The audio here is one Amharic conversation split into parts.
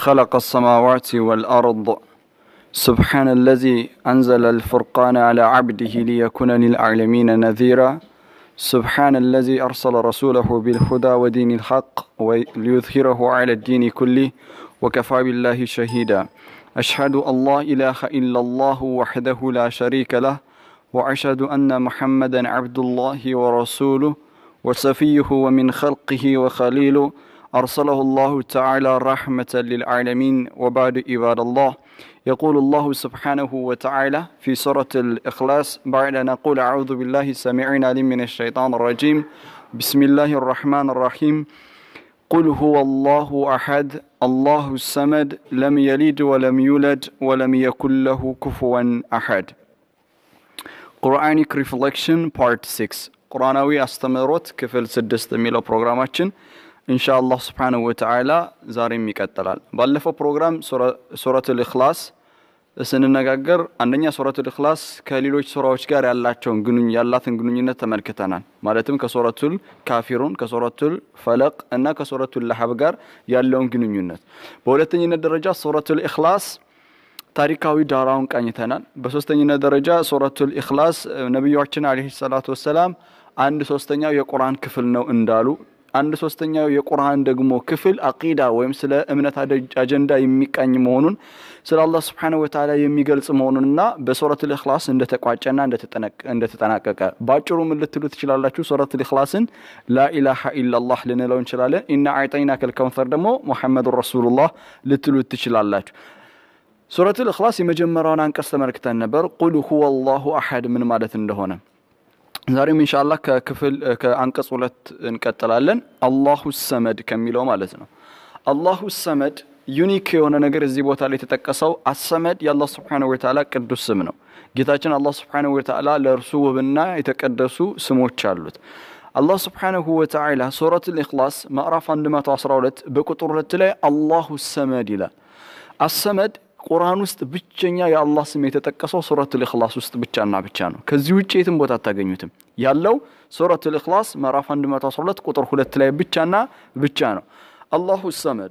خلق السماوات والأرض سبحان الذي أنزل الفرقان على عبده ليكون للعالمين نذيرا سبحان الذي أرسل رسوله بالهدى ودين الحق وليظهره على الدين كله وكفى بالله شهيدا أشهد أن لا إله إلا الله وحده لا شريك له وأشهد أن محمدا عبد الله ورسوله وصفيه ومن خلقه وخليله أرسله الله تعالى رحمة للعالمين وبعد عباد الله يقول الله سبحانه وتعالى في سورة الإخلاص بعد أن نقول أعوذ بالله السميع العليم من الشيطان الرجيم بسم الله الرحمن الرحيم قل هو الله أحد الله الصمد لم يلد ولم يولد ولم يكن له كفوا أحد ቁርአኒክ ሪፍሌክሽን ፓርት ሲክስ ቁርአናዊ አስተምህሮት ክፍል ስድስት የሚለው ፕሮግራማችን እንሻ አላህ ስብሓንሁ ወተዓላ ዛሬም ይቀጥላል ባለፈው ፕሮግራም ሱረት ልእክላስ ስንነጋገር አንደኛ ሱረት ልእክላስ ከሌሎች ሱራዎች ጋር ያላቸውን ግንኙ ያላትን ግንኙነት ተመልክተናል ማለትም ከሱረቱል ካፊሩን ከሱረቱል ፈለቅ እና ከሱረቱል ለሀብ ጋር ያለውን ግንኙነት በሁለተኝነት ደረጃ ሱረቱል ኢክላስ ታሪካዊ ዳራውን ቃኝተናል በሶስተኝነት ደረጃ ሱረቱል ኢክላስ ነቢያችን አለህ ሰላቱ ወሰላም አንድ ሶስተኛው የቁርአን ክፍል ነው እንዳሉ አንድ ሶስተኛው የቁርአን ደግሞ ክፍል አቂዳ ወይም ስለ እምነት አጀንዳ የሚቃኝ መሆኑን ስለ አላህ ስብሓነሁ ወተዓላ የሚገልጽ መሆኑንና በሱረት ልእክላስ እንደተቋጨና እንደተጠናቀቀ በአጭሩ ምን ልትሉ ትችላላችሁ ሱረት ልእክላስን ላኢላሃ ኢላላህ ልንለው እንችላለን ኢና አዕጠይና ከልከውንተር ደግሞ ሙሐመዱን ረሱሉላህ ልትሉ ትችላላችሁ ሱረት ልእክላስ የመጀመሪያውን አንቀጽ ተመልክተን ነበር ቁል ሁወ አላሁ አሐድ ምን ማለት እንደሆነ ዛሬም እንሻላ ከክፍል ከአንቀጽ ሁለት እንቀጥላለን አላሁ ሰመድ ከሚለው ማለት ነው አላሁ ሰመድ ዩኒክ የሆነ ነገር እዚህ ቦታ ላይ የተጠቀሰው አሰመድ የአላህ ስብሓንሁ ወተዓላ ቅዱስ ስም ነው ጌታችን አላህ ስብሓንሁ ወተዓላ ለእርሱ ውብና የተቀደሱ ስሞች አሉት አላህ ስብሓንሁ ወተዓላ ሱረት ልእክላስ ምዕራፍ 112 በቁጥር ሁለት ላይ አላሁ ሰመድ ይላል አሰመድ ቁርአን ውስጥ ብቸኛ የአላህ ስም የተጠቀሰው ሱረት ልእክላስ ውስጥ ብቻና ብቻ ነው ከዚህ ውጭ የትም ቦታ አታገኙትም ያለው ሱረት ልእክላስ ምዕራፍ 112 ቁጥር ሁለት ላይ ብቻና ብቻ ነው አላሁ ሰመድ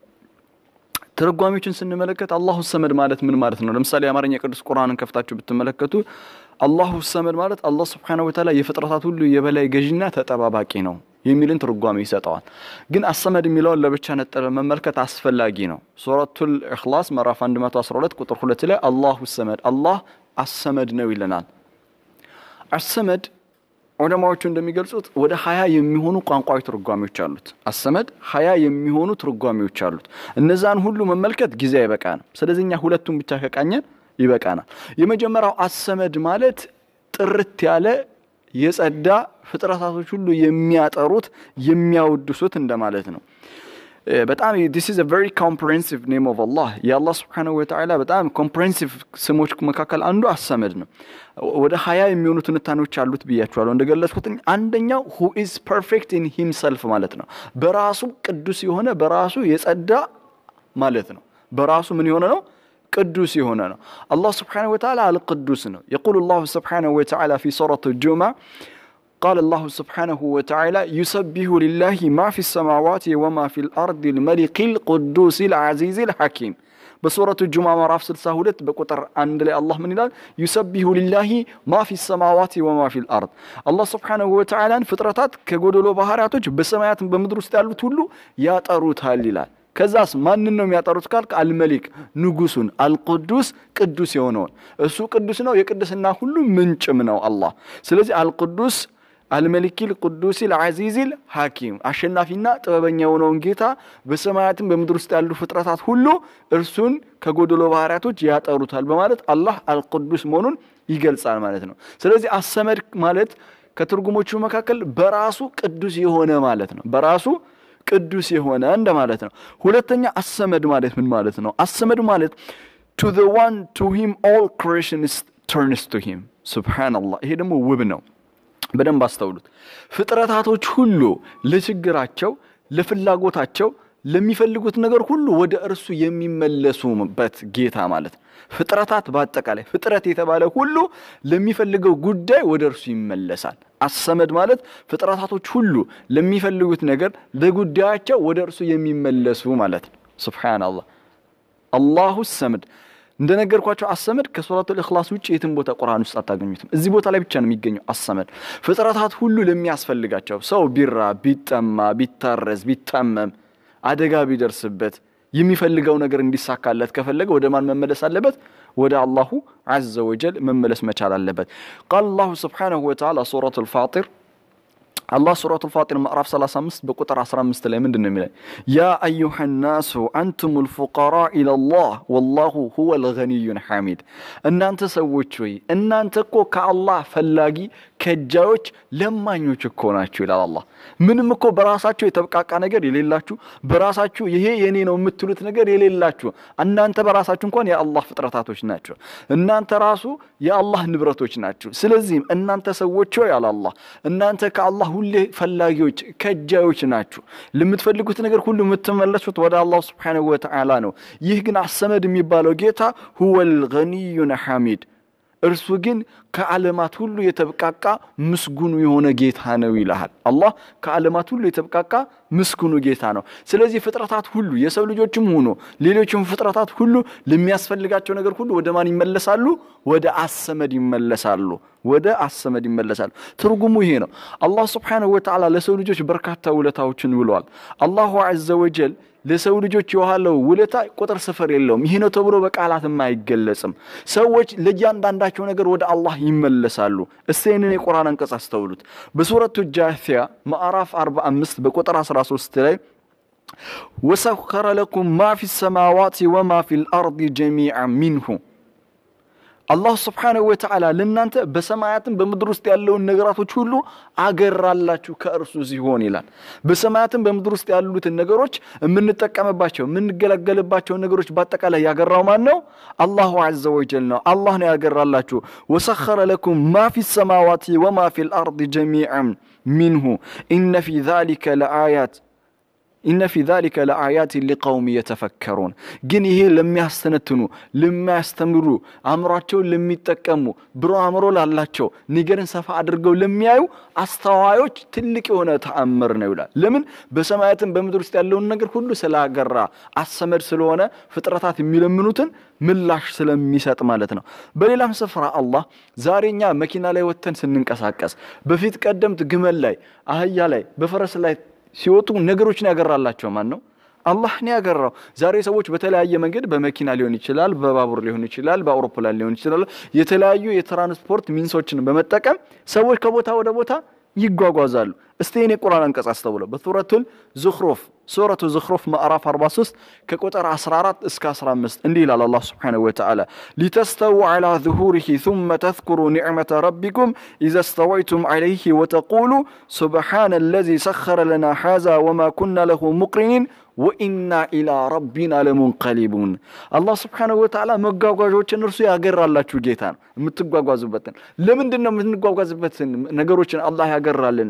ትርጓሚዎችን ስንመለከት አላሁ ሰመድ ማለት ምን ማለት ነው ለምሳሌ የአማርኛ ቅዱስ ቁርአንን ከፍታችሁ ብትመለከቱ አላሁ ሰመድ ማለት አላህ ስብሓነሁ ወተዓላ የፍጥረታት ሁሉ የበላይ ገዥና ተጠባባቂ ነው የሚልን ትርጓሜ ይሰጠዋል ግን አሰመድ የሚለውን ለብቻ ነጠለ መመልከት አስፈላጊ ነው ሱረቱል ኢኽላስ ምዕራፍ 112 ቁጥር ሁለት ላይ አላሁ ሰመድ አላህ አሰመድ ነው ይለናል አሰመድ ዑለማዎቹ እንደሚገልጹት ወደ ሀያ የሚሆኑ ቋንቋዊ ትርጓሜዎች አሉት አሰመድ ሀያ የሚሆኑ ትርጓሜዎች አሉት እነዛን ሁሉ መመልከት ጊዜ አይበቃንም ስለዚህ እኛ ሁለቱን ብቻ ከቃኘን ይበቃናል የመጀመሪያው አሰመድ ማለት ጥርት ያለ የጸዳ ፍጥረታቶች ሁሉ የሚያጠሩት የሚያወድሱት እንደማለት ነው በጣም ዲስ ኢዝ ቨሪ ኮምፕሬንሲቭ ኔም ኦፍ አላህ የአላህ ስብሓንሁ ወተዓላ በጣም ኮምፕሬንሲቭ ስሞች መካከል አንዱ አሰመድ ነው ወደ ሀያ የሚሆኑ ትንታኔዎች አሉት ብያቸዋለሁ እንደገለጽኩት አንደኛው ሁ ኢዝ ፐርፌክት ኢን ሂምሰልፍ ማለት ነው በራሱ ቅዱስ የሆነ በራሱ የጸዳ ማለት ነው በራሱ ምን የሆነ ነው ቅዱስ የሆነ ነው አላህ ስብሓንሁ ወተዓላ አልቅዱስ ነው የቁል ላሁ ስብሓንሁ ወተዓላ ፊ ሱረት ጁማ قال الله سبحانه وتعالى يسبح لله ما في السماوات وما في الأرض الملك القدوس العزيز الحكيم بسورة الجمعة مراف سلسة هدت بقطر عند الله من الله يسبح لله ما في السماوات وما في الأرض الله سبحانه وتعالى فطرتات كقولوا بهاراتوج بسمايات بمدرس تعلو تولو يا تروت هالليلال ከዛስ ማንን ነው የሚያጠሩት ካልክ አልመሊክ ንጉሱን አልቅዱስ ቅዱስ የሆነውን እሱ ቅዱስ ነው የቅድስና ሁሉ ምንጭም ነው አላህ ስለዚህ አልቅዱስ አልመሊኪል ቅዱሲል አዚዚል ሐኪም አሸናፊና ጥበበኛ የሆነውን ጌታ በሰማያትም በምድር ውስጥ ያሉ ፍጥረታት ሁሉ እርሱን ከጎደሎ ባህርያቶች ያጠሩታል በማለት አላህ አልቅዱስ መሆኑን ይገልጻል ማለት ነው ስለዚህ አሰመድ ማለት ከትርጉሞቹ መካከል በራሱ ቅዱስ የሆነ ማለት ነው በራሱ ቅዱስ የሆነ እንደማለት ነው ሁለተኛ አሰመድ ማለት ምን ማለት ነው አሰመድ ማለት ቱ the one to him all creation is turns to him ሱብሃንአላህ ይሄ ደግሞ ውብ ነው በደንብ አስተውሉት ፍጥረታቶች ሁሉ ለችግራቸው ለፍላጎታቸው ለሚፈልጉት ነገር ሁሉ ወደ እርሱ የሚመለሱበት ጌታ ማለት ነው ፍጥረታት በአጠቃላይ ፍጥረት የተባለ ሁሉ ለሚፈልገው ጉዳይ ወደ እርሱ ይመለሳል አሰመድ ማለት ፍጥረታቶች ሁሉ ለሚፈልጉት ነገር ለጉዳያቸው ወደ እርሱ የሚመለሱ ማለት ነው ስብሓናላህ አላሁ ሰመድ እንደነገርኳቸው አሰመድ ከሱረቱል ኢኽላስ ውጭ የትም ቦታ ቁርአን ውስጥ አታገኙትም። እዚህ ቦታ ላይ ብቻ ነው የሚገኘው አሰመድ። ፍጥረታት ሁሉ ለሚያስፈልጋቸው ሰው ቢራ፣ ቢጠማ፣ ቢታረዝ፣ ቢታመም፣ አደጋ ቢደርስበት የሚፈልገው ነገር እንዲሳካለት ከፈለገ ወደ ማን መመለስ አለበት? ወደ አላሁ ዐዘ ወጀል መመለስ መቻል አለበት። ቃል አላሁ ስብሓነሁ ወተዓላ ሱረቱል ፋጢር አላህ ሱረቱል ፋጢር ምዕራፍ 35 በቁጥር 15 ላይ ምንድን ነው የሚለው? ያ አዩሃ ናሱ አንቱሙል ፉቀራ ኢለላህ ወላሁ ሁወል ገኒዩን ሐሚድ። እናንተ ሰዎች ሆይ እናንተ እኮ ከአላህ ፈላጊ ከጃዮች ለማኞች እኮ ናችሁ ይላል አላህ። ምንም እኮ በራሳችሁ የተብቃቃ ነገር የሌላችሁ በራሳችሁ ይሄ የኔ ነው የምትሉት ነገር የሌላችሁ እናንተ በራሳችሁ እንኳን የአላህ ፍጥረታቶች ናቸው። እናንተ ራሱ የአላህ ንብረቶች ናችሁ። ስለዚህም እናንተ ሰዎች ሆይ ያለ አላህ እናንተ ከአላህ ሁሌ ፈላጊዎች ከጃዮች ናችሁ። ለምትፈልጉት ነገር ሁሉ የምትመለሱት ወደ አላህ ስብሓነሁ ወተዓላ ነው። ይህ ግን አሰመድ የሚባለው ጌታ ሁወል ገኒዩን ሐሚድ እርሱ ግን ከዓለማት ሁሉ የተብቃቃ ምስጉኑ የሆነ ጌታ ነው ይልሃል። አላህ ከዓለማት ሁሉ የተብቃቃ ምስጉኑ ጌታ ነው። ስለዚህ ፍጥረታት ሁሉ የሰው ልጆችም ሆኖ ሌሎችም ፍጥረታት ሁሉ ለሚያስፈልጋቸው ነገር ሁሉ ወደ ማን ይመለሳሉ? ወደ አሰመድ ይመለሳሉ። ወደ አሰመድ ይመለሳሉ። ትርጉሙ ይሄ ነው። አላህ ስብሓነሁ ወተዓላ ለሰው ልጆች በርካታ ውለታዎችን ውለዋል። አላሁ ዐዘ ወጀል ለሰው ልጆች የዋለው ውለታ ቁጥር ስፍር የለውም። ይህ ነው ተብሎ በቃላትም አይገለጽም። ሰዎች ለእያንዳንዳቸው ነገር ወደ አላህ ይመለሳሉ። እስቲ ይህንን የቁርአን አንቀጽ አስተውሉት። በሱረቱ ጃሲያ ምዕራፍ 45 በቁጥር 13 ላይ ወሰኸረ ለኩም ማ ፊ ሰማዋት ወማ ፊ ልአርድ ጀሚዐን ሚንሁ አላሁ ስብሓነሁ ወተዓላ ለእናንተ በሰማያትም በምድር ውስጥ ያለውን ነገራቶች ሁሉ አገራላችሁ ከእርሱ ሲሆን ይላል። በሰማያትም በምድር ውስጥ ያሉትን ነገሮች የምንጠቀምባቸው የምንገለገልባቸው ነገሮች በአጠቃላይ ያገራው ማን ነው? አላሁ ዐዘ ወጀል ነው። አላህ ነው ያገራላችሁ። ወሰኸረ ለኩም ማ ፊ ሰማዋት ወማ ፊ ልአርድ ጀሚዐን ሚንሁ ኢነ ፊ ዛሊከ ለአያት ኢነ ፊ ዛሊከ ለአያት ሊቀውም የተፈከሩን። ግን ይሄ ለሚያስተነትኑ፣ ለሚያስተምሩ፣ አእምሯቸውን ለሚጠቀሙ፣ ብሩህ አእምሮ ላላቸው፣ ነገርን ሰፋ አድርገው ለሚያዩ አስተዋዮች ትልቅ የሆነ ተአምር ነው ይላል። ለምን በሰማያትም በምድር ውስጥ ያለውን ነገር ሁሉ ስላገራ አሰመድ ስለሆነ ፍጥረታት የሚለምኑትን ምላሽ ስለሚሰጥ ማለት ነው። በሌላም ስፍራ አላህ ዛሬ እኛ መኪና ላይ ወጥተን ስንንቀሳቀስ በፊት ቀደምት ግመል ላይ፣ አህያ ላይ፣ በፈረስ ላይ ሲወጡ ነገሮችን ያገራላቸው ማን ነው? አላህ ነው ያገራው። ዛሬ ሰዎች በተለያየ መንገድ በመኪና ሊሆን ይችላል፣ በባቡር ሊሆን ይችላል፣ በአውሮፕላን ሊሆን ይችላል፣ የተለያዩ የትራንስፖርት ሚንሶችን በመጠቀም ሰዎች ከቦታ ወደ ቦታ ይጓጓዛሉ። እስቲ እኔ ቁርአን አንቀጽ አስተውለው በሱረቱል ዙኽሩፍ ሱረቱ ዙኽሩፍ ምዕራፍ 43 ከቁጥር 14 እስከ 15 እንዲህ ይላል አላህ ሱብሓነሁ ወተዓላ ሊተስተው ዐላ ዙሁሪሂ ثመ ተዝኩሩ ኒዕመተ ረቢኩም ኢዘ እስተወይቱም ዐለይሂ ወተቁሉ ሱብሓነ አለዚ ሰኸረ ለና ሃዛ ወማ ኩና ለሁ ሙቅሪኒን ወኢና ኢላ ረቢና ለሙንቀሊቡን። አላህ ስብሓነሁ ወተዓላ መጓጓዦችን እርሱ ያገራላችሁ ጌታ ነው። የምትጓጓዙበትን ለምንድን ነው የምትጓጓዝበትን ነገሮችን አላህ ያገራልን?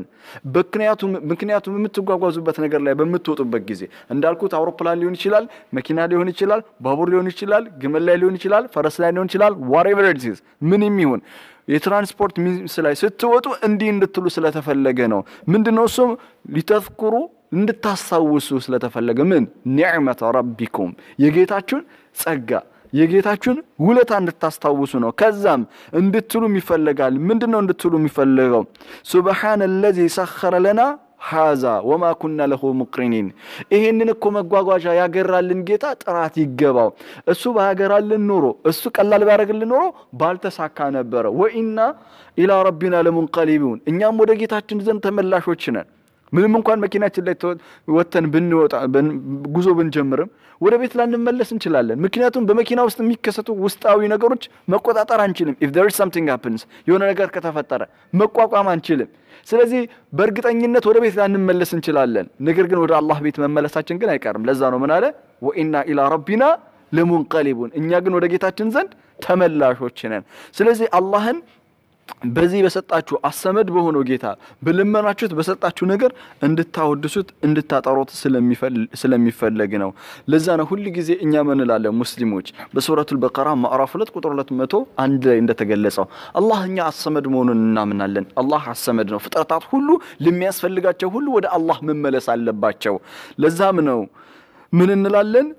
ምክንያቱም የምትጓጓዙበት ነገር ላይ በምትወጡበት ጊዜ እንዳልኩት አውሮፕላን ሊሆን ይችላል፣ መኪና ሊሆን ይችላል፣ ባቡር ሊሆን ይችላል፣ ግመል ላይ ሊሆን ይችላል፣ ፈረስ ላይ ሊሆን ይችላል። ዋሬቨር ኢት ኢዝ ምንም ይሁን የትራንስፖርት ሚንስ ላይ ስትወጡ እንዲህ እንድትሉ ስለተፈለገ ነው። ምንድነው እሱም ሊተዝኩሩ እንድታስታውሱ ስለተፈለገ ምን ኒዕመተ ረቢኩም የጌታችሁን ጸጋ የጌታችሁን ውለታ እንድታስታውሱ ነው። ከዛም እንድትሉም ይፈለጋል። ምንድን ነው እንድትሉ የሚፈለገው? ሱብሓነ ለዚ ሰኸረ ለና ሃዛ ወማ ኩና ለሁ ሙቅሪኒን። ይሄንን እኮ መጓጓዣ ያገራልን ጌታ ጥራት ይገባው። እሱ ባያገራልን ኖሮ እሱ ቀላል ቢያደርግልን ኖሮ ባልተሳካ ነበረ። ወኢና ኢላ ረቢና ለሙንቀሊቡን እኛም ወደ ጌታችን ዘንድ ተመላሾች ነን። ምንም እንኳን መኪናችን ላይ ወተን ብንወጣ ጉዞ ብንጀምርም ወደ ቤት ላንመለስ እንችላለን። ምክንያቱም በመኪና ውስጥ የሚከሰቱ ውስጣዊ ነገሮች መቆጣጠር አንችልም። ኢፍ ዜር ኢዝ ሰምቲንግ ሃፕንስ የሆነ ነገር ከተፈጠረ መቋቋም አንችልም። ስለዚህ በእርግጠኝነት ወደ ቤት ላንመለስ እንችላለን። ነገር ግን ወደ አላህ ቤት መመለሳችን ግን አይቀርም። ለዛ ነው ምን አለ ወኢና ኢላ ረቢና ለሙንቀሊቡን እኛ ግን ወደ ጌታችን ዘንድ ተመላሾች ነን። ስለዚህ አላህን በዚህ በሰጣችሁ አሰመድ በሆነው ጌታ በልመናችሁት በሰጣችሁ ነገር እንድታወድሱት እንድታጠሩት ስለሚፈለግ ነው። ለዛ ነው ሁል ጊዜ እኛ ምን እንላለን ሙስሊሞች በሱረቱል በቀራ ማዕራፍ ሁለት ቁጥር ሁለት መቶ አንድ ላይ እንደተገለጸው አላህ እኛ አሰመድ መሆኑን እናምናለን። አላህ አሰመድ ነው። ፍጥረታት ሁሉ ለሚያስፈልጋቸው ሁሉ ወደ አላህ መመለስ አለባቸው። ለዛም ነው ምን እንላለን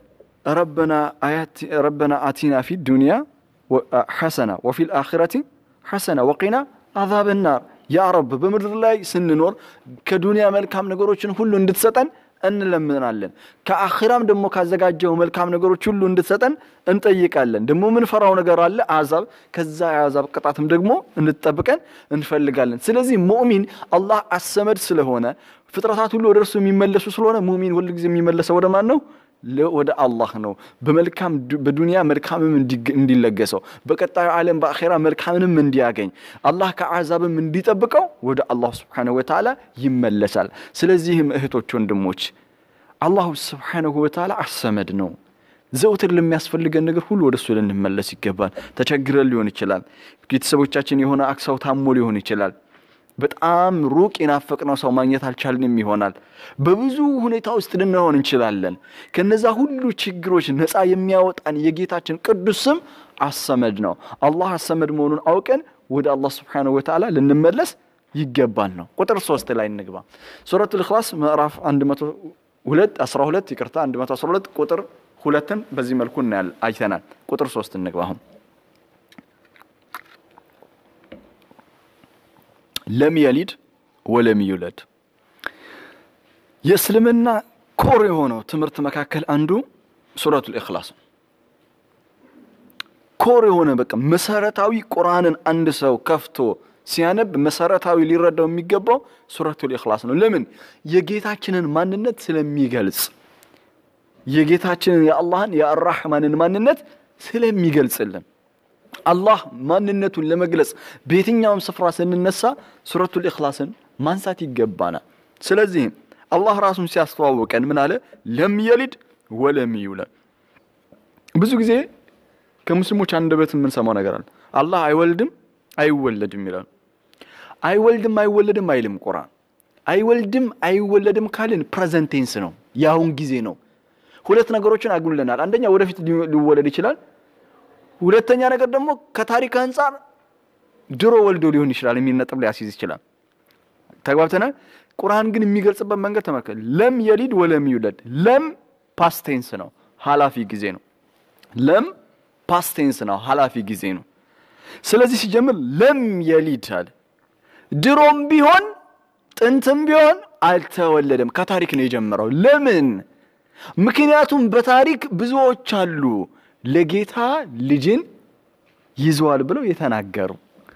ረበና አያት ረበና አቲና ፊ ዱንያ ሐሰና ወፊል አኺረቲ ሐሰና ወቂና አዛብ ናር ያ ረብ በምድር ላይ ስንኖር ከዱንያ መልካም ነገሮችን ሁሉ እንድትሰጠን እንለምናለን። ከአኺራም ደግሞ ካዘጋጀው መልካም ነገሮች ሁሉ እንድትሰጠን እንጠይቃለን። ደግሞ ምንፈራው ነገር አለ አዛብ፣ ከዛ የአዛብ ቅጣትም ደግሞ እንድትጠብቀን እንፈልጋለን። ስለዚህ ሙእሚን አላህ አሰመድ ስለሆነ ፍጥረታት ሁሉ ወደ እርሱ የሚመለሱ ስለሆነ ሙእሚን ሁልጊዜ የሚመለሰው ወደ ማን ነው? ወደ አላህ ነው። በመልካም በዱንያ መልካምም እንዲለገሰው በቀጣዩ ዓለም በአኼራ መልካምንም እንዲያገኝ አላህ ከአዛብም እንዲጠብቀው ወደ አላህ ስብሓነሁ ወተዓላ ይመለሳል። ስለዚህም እህቶች፣ ወንድሞች አላሁ ስብሓነሁ ወተዓላ አሰመድ ነው። ዘውትር ለሚያስፈልገን ነገር ሁሉ ወደ እሱ ልንመለስ ይገባል። ተቸግረን ሊሆን ይችላል። ቤተሰቦቻችን የሆነ አክሳው ታሞ ሊሆን ይችላል። በጣም ሩቅ የናፈቅነው ሰው ማግኘት አልቻልንም ይሆናል። በብዙ ሁኔታ ውስጥ ልንሆን እንችላለን። ከነዛ ሁሉ ችግሮች ነፃ የሚያወጣን የጌታችን ቅዱስ ስም አሰመድ ነው። አላህ አሰመድ መሆኑን አውቀን ወደ አላህ ስብሓነሁ ወተዓላ ልንመለስ ይገባል ነው። ቁጥር ሶስት ላይ እንግባ። ሱረቱል ኢኽላስ ምዕራፍ 102 12 ይቅርታ 112 ቁጥር ሁለትን በዚህ መልኩ እናያል አይተናል። ቁጥር ሶስት እንግባ አሁን ለም የሊድ ወለም ይውለድ። የእስልምና ኮር የሆነው ትምህርት መካከል አንዱ ሱረቱል ኢኽላስ ኮር የሆነ በቃ መሰረታዊ ቁርአንን አንድ ሰው ከፍቶ ሲያነብ መሰረታዊ ሊረዳው የሚገባው ሱረቱል ኢኽላስ ነው። ለምን? የጌታችንን ማንነት ስለሚገልጽ የጌታችንን የአላህን የአራሕማንን ማንነት ስለሚገልጽልን አላህ ማንነቱን ለመግለጽ በየትኛውም ስፍራ ስንነሳ ሱረቱል ኢኽላስን ማንሳት ይገባናል። ስለዚህም አላህ ራሱን ሲያስተዋውቀን ምን አለ? ለም የሊድ ወለም ይውለድ። ብዙ ጊዜ ከሙስሊሞች አንደበት የምንሰማው ነገር አለ። አላህ አይወልድም አይወለድም ይላል። አይወልድም አይወለድም አይልም ቁርአን። አይወልድም አይወለድም ካልን ፕሬዘንት ቴንስ ነው፣ የአሁን ጊዜ ነው። ሁለት ነገሮችን አጉልለናል። አንደኛ ወደፊት ሊወለድ ይችላል። ሁለተኛ ነገር ደግሞ ከታሪክ አንጻር ድሮ ወልዶ ሊሆን ይችላል የሚል ነጥብ ሊያስይዝ ይችላል። ተግባብተናል። ቁርአን ግን የሚገልጽበት መንገድ ተመልከት። ለም የሊድ ወለም ይውለድ። ለም ፓስቴንስ ነው፣ ሀላፊ ጊዜ ነው። ለም ፓስቴንስ ነው፣ ሀላፊ ጊዜ ነው። ስለዚህ ሲጀምር ለም የሊድ አለ። ድሮም ቢሆን ጥንትም ቢሆን አልተወለደም። ከታሪክ ነው የጀመረው። ለምን? ምክንያቱም በታሪክ ብዙዎች አሉ ለጌታ ልጅን ይዘዋል ብለው የተናገሩ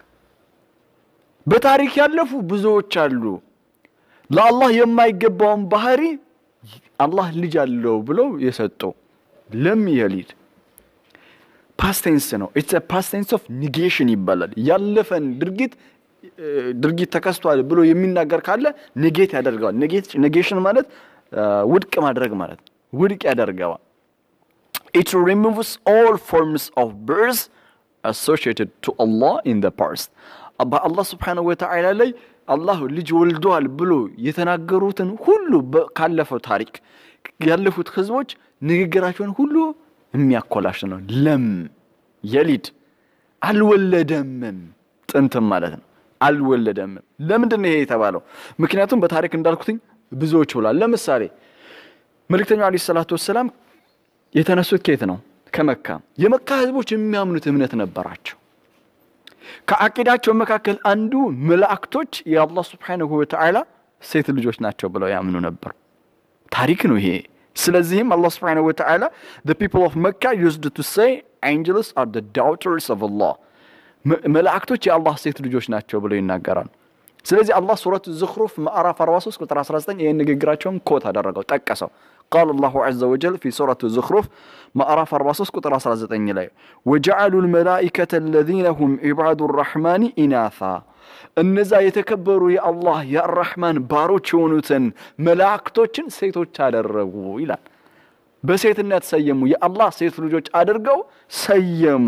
በታሪክ ያለፉ ብዙዎች አሉ። ለአላህ የማይገባውን ባህሪ አላህ ልጅ አለው ብለው የሰጡ ለም የሊድ ፓስቴንስ ነው። ኢትስ ፓስቴንስ ኦፍ ኒጌሽን ይባላል። ያለፈን ድርጊት ድርጊት ተከስቷል ብሎ የሚናገር ካለ ኔጌት ያደርገዋል። ኔጌሽን ማለት ውድቅ ማድረግ ማለት ውድቅ ያደርገዋል። it removes all forms of birth associated to Allah in the past. በአላህ ስብሓነሁ ወተዓላ ላይ አላህ ልጅ ወልዷል ብሎ የተናገሩትን ሁሉ ካለፈው ታሪክ ያለፉት ህዝቦች ንግግራቸውን ሁሉ የሚያኮላሽ ነው። ለም የሊድ አልወለደምም፣ ጥንትም ማለት ነው። አልወለደምም። ለምንድን ነው ይሄ የተባለው? ምክንያቱም በታሪክ እንዳልኩትኝ ብዙዎች ብሏል። ለምሳሌ መልእክተኛው ዓለይሂ ሰላቱ ወሰላም የተነሱት ከየት ነው? ከመካ። የመካ ህዝቦች የሚያምኑት እምነት ነበራቸው። ከአቂዳቸው መካከል አንዱ መላእክቶች የአላህ ስብሓነሁ ወተዓላ ሴት ልጆች ናቸው ብለው ያምኑ ነበር። ታሪክ ነው ይሄ። ስለዚህም አላህ ስብሓነሁ ወተዓላ the people of Mecca used to say angels are the daughters of Allah መላእክቶች የአላህ ሴት ልጆች ናቸው ብለው ይናገራሉ። ስለዚህ አላህ ሱረቱ ዝኽሩፍ ምዕራፍ 43 ቁጥር 19 ይህን ንግግራቸውን ኮት አደረገው ጠቀሰው። ቃል አላሁ ዐዘ ወጀል ፊ ሱረቱ ዝኽሩፍ ምዕራፍ 43 ቁጥር 19 ላይ ወጀዐሉ ልመላኢከተ አለዚነ ሁም ዒባዱ ራሕማኒ ኢናታ እነዛ የተከበሩ የአላህ የአራሕማን ባሮች የሆኑትን መላእክቶችን ሴቶች አደረጉ ይላል። በሴትነት ሰየሙ። የአላህ ሴት ልጆች አድርገው ሰየሙ።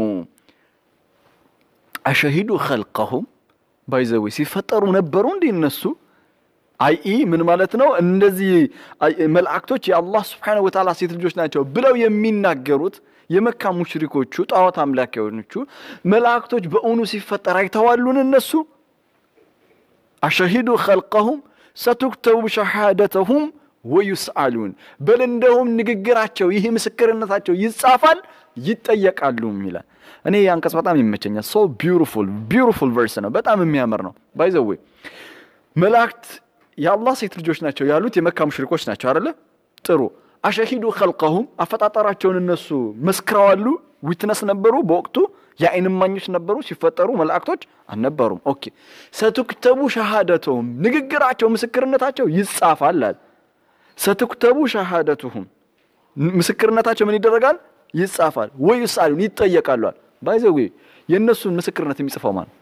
አሸሂዱ ኸልቀሁም ባይዘዌ ሲፈጠሩ ነበሩ እንዴ እነሱ? አይ ምን ማለት ነው? እንደዚህ መላእክቶች የአላህ ስብሓነሁ ወተዓላ ሴት ልጆች ናቸው ብለው የሚናገሩት የመካ ሙሽሪኮቹ ጣዖት አምላኪዎቹ መላእክቶች በእውኑ ሲፈጠር አይተዋሉን? እነሱ አሸሂዱ ኸልቀሁም ሰቱክተቡ ሸሃደተሁም ወዩስአሉን በል እንደውም ንግግራቸው ይህ ምስክርነታቸው ይጻፋል ይጠየቃሉም ይላል። እኔ አንቀጽ በጣም ይመቸኛል። ሶ ቢውቲፉል ቢውቲፉል ቨርስ ነው። በጣም የሚያምር ነው። ባይዘዌ መላእክት የአላህ ሴት ልጆች ናቸው ያሉት የመካ ሙሽሪኮች ናቸው አይደለ? ጥሩ አሸሂዱ ኸልቀሁም አፈጣጠራቸውን እነሱ መስክረዋሉ። ዊትነስ ነበሩ በወቅቱ የአይን እማኞች ነበሩ። ሲፈጠሩ መላእክቶች አልነበሩም። ኦኬ ሰቱክተቡ ሸሃደቱሁም ንግግራቸው ምስክርነታቸው ይጻፋል አለ። ሰቱክተቡ ሸሃደቱሁም ምስክርነታቸው ምን ይደረጋል? ይጻፋል። ወይ ይስአሉን ይጠየቃሉ አለ። ባይዘዌ የእነሱን ምስክርነት የሚጽፈው ማን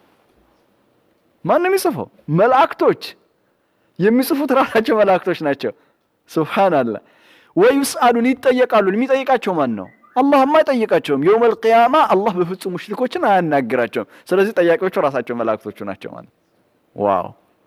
ማን ነው የሚጽፈው? መላእክቶች የሚጽፉት ራሳቸው መላእክቶች ናቸው። ሱብሃንአላህ። ወይ ይስአሉን ይጠየቃሉ። የሚጠይቃቸው ማን ነው? አላህማ አይጠይቃቸውም። የውመል ቂያማ አላህ በፍጹም ሙሽሪኮችን አያናግራቸውም። ስለዚህ ጠያቂዎቹ ራሳቸው መላእክቶቹ ናቸው ማለት ዋው።